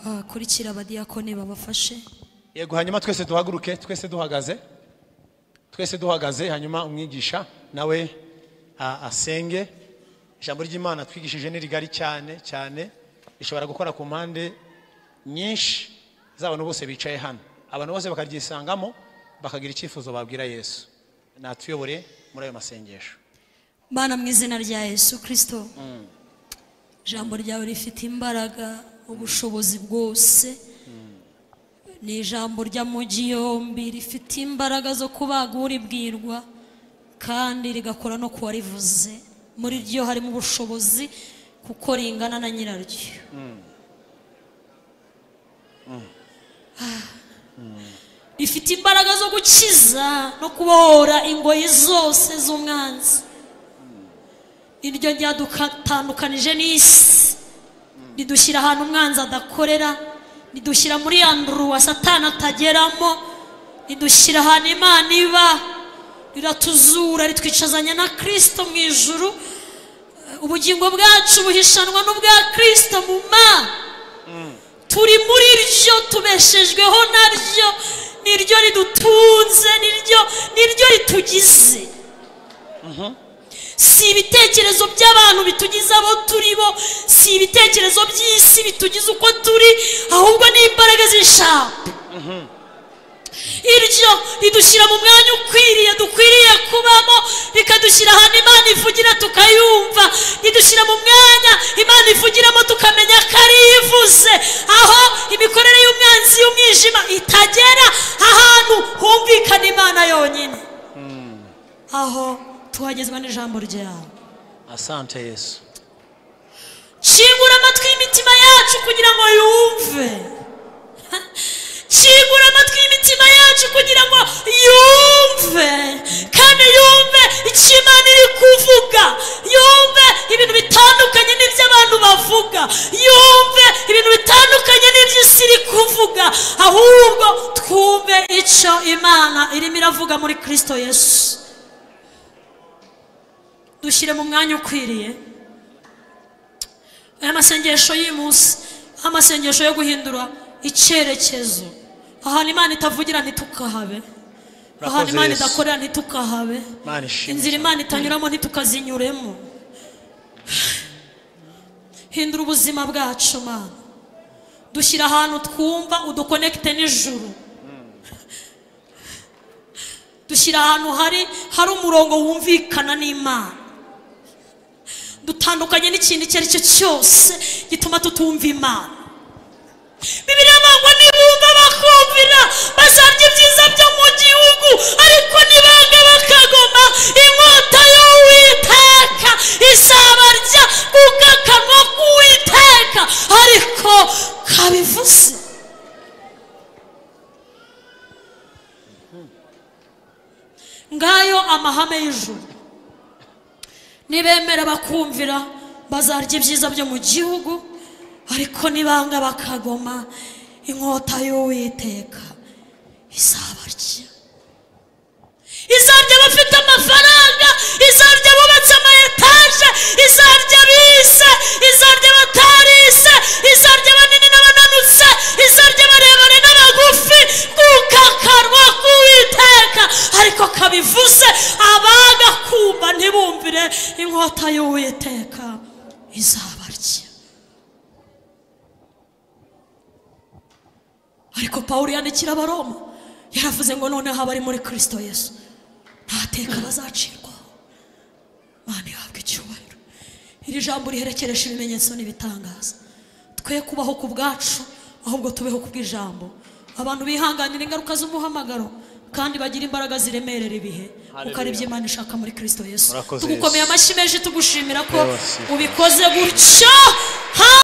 abakurikira abadiyakoni babafashe yego hanyuma twese duhaguruke twese duhagaze twese duhagaze hanyuma umwigisha nawe a- asenge ijambo ry'imana twigishije ni rigari cyane cyane rishobora gukora ku mpande nyinshi z'abantu bose bicaye hano abantu bose bakaryisangamo bakagira icyifuzo babwira yesu natuyobore muri ayo masengesho Mana mu izina rya Yesu Kristo ijambo ryawe rifite imbaraga ubushobozi bwose ni ijambo ry'amujyi yombi rifite imbaraga zo kubaga uribwirwa kandi rigakora no ku warivuze muri ryo harimo ubushobozi kuko ringana na nyiraryo Ah. rifite imbaraga zo gukiza no kubohora ingoyi zose z'umwanzi iryo ryadukatandukanije n'isi ridushyira ahantu umwanzi adakorera ridushyira muri ya nduruwa satani atageramo ridushyira ahantu imana iba riratuzura ritwicazanya na kirisito mu ijuru Eh, ubugingo bwacu buhishanwa n'ubwa kirisito mu mana turi muri ryo tubeshejweho naryo niryo ridutunze niryo niryo ritugize si ibitekerezo by'abantu bitugize abo turi bo si ibitekerezo by'isi bitugize uko turi ahubwo ni imbaraga z'ishambo iryo ridushyira mu mwanya ukwiriye dukwiriye kubamo rikadushyira ahantu imana ivugira tukayumva ridushyira mu mwanya imana ivugiramo tukamenya ko ari yo ivuze aho imikorere y'umwanzi y'umwijima itagera ahantu humvikana imana yonyine aho tuhagezwa n'ijambo ryawe asante yesu kingura amatwi y'imitima yacu kugira ngo yumve kingura amatwi y'imitima yacu kugira ngo yumve yumve kandi yumve icyo imana iri kuvuga yumve ibintu bitandukanye n'iby'abantu bavuga yumve ibintu bitandukanye n'iby'isi iri kuvuga ahubwo twumve icyo imana irimo iravuga muri kirisito yesu dushyire mu mwanya ukwiriye aya masengesho y'umunsi amasengesho yo guhindura icyerekezo ahantu imana itavugira ntitukahabe ahantu Murakoze, imana Yesu. idakorera ntitukahabe Imana ishimwe inzira cyane. imana itanyuramo ntitukazinyuremo hindura ubuzima bwacu mana dushyira ahantu twumva udukonekite n'ijuru dushyira ahantu hari hari umurongo wumvikana n'imana dutandukanye n'ikintu icyo ari cyo cyose gituma tutumva imana bibiliya bangwa nibumva bakumvira basarya ibyiza byo mu gihugu ariko nibanga bakagoma inkota y'uwiteka izabarya kuko akanwa k'uwiteka ariko kabivuze ngayo amahame y'ijuru nibemera bakumvira bazarya ibyiza byo mu gihugu ariko nibanga bakagoma inkota y'uwiteka izabarya izarya abafite amafaranga izarya abubatse amayetaje izarya bise izarya abatarise izarya banini n'abananutse izarya abarebare n'abagufi kuko akanwa k'uwiteka ariko kabivuze abaga kumva ntibumvire inkota y'uwiteka izabarya ariko pawulo yandikira abaroma yaravuze ngo noneho abari muri kirisito yesu nta teka bazacirwaho mana ihabwa icyubahiro iri jambo riherekeresha ibimenyetso n'ibitangaza twe kubaho ku bwacu ahubwo tubeho ku bw'ijambo abantu bihanganira ingaruka z'umuhamagaro kandi bagira imbaraga ziremerera ibihe kuko ari byo Imana ishaka muri kirisito yesu Murakoze, tugukomeye Yesu. amashyi menshi tugushimira ko Yesu. ubikoze gutyo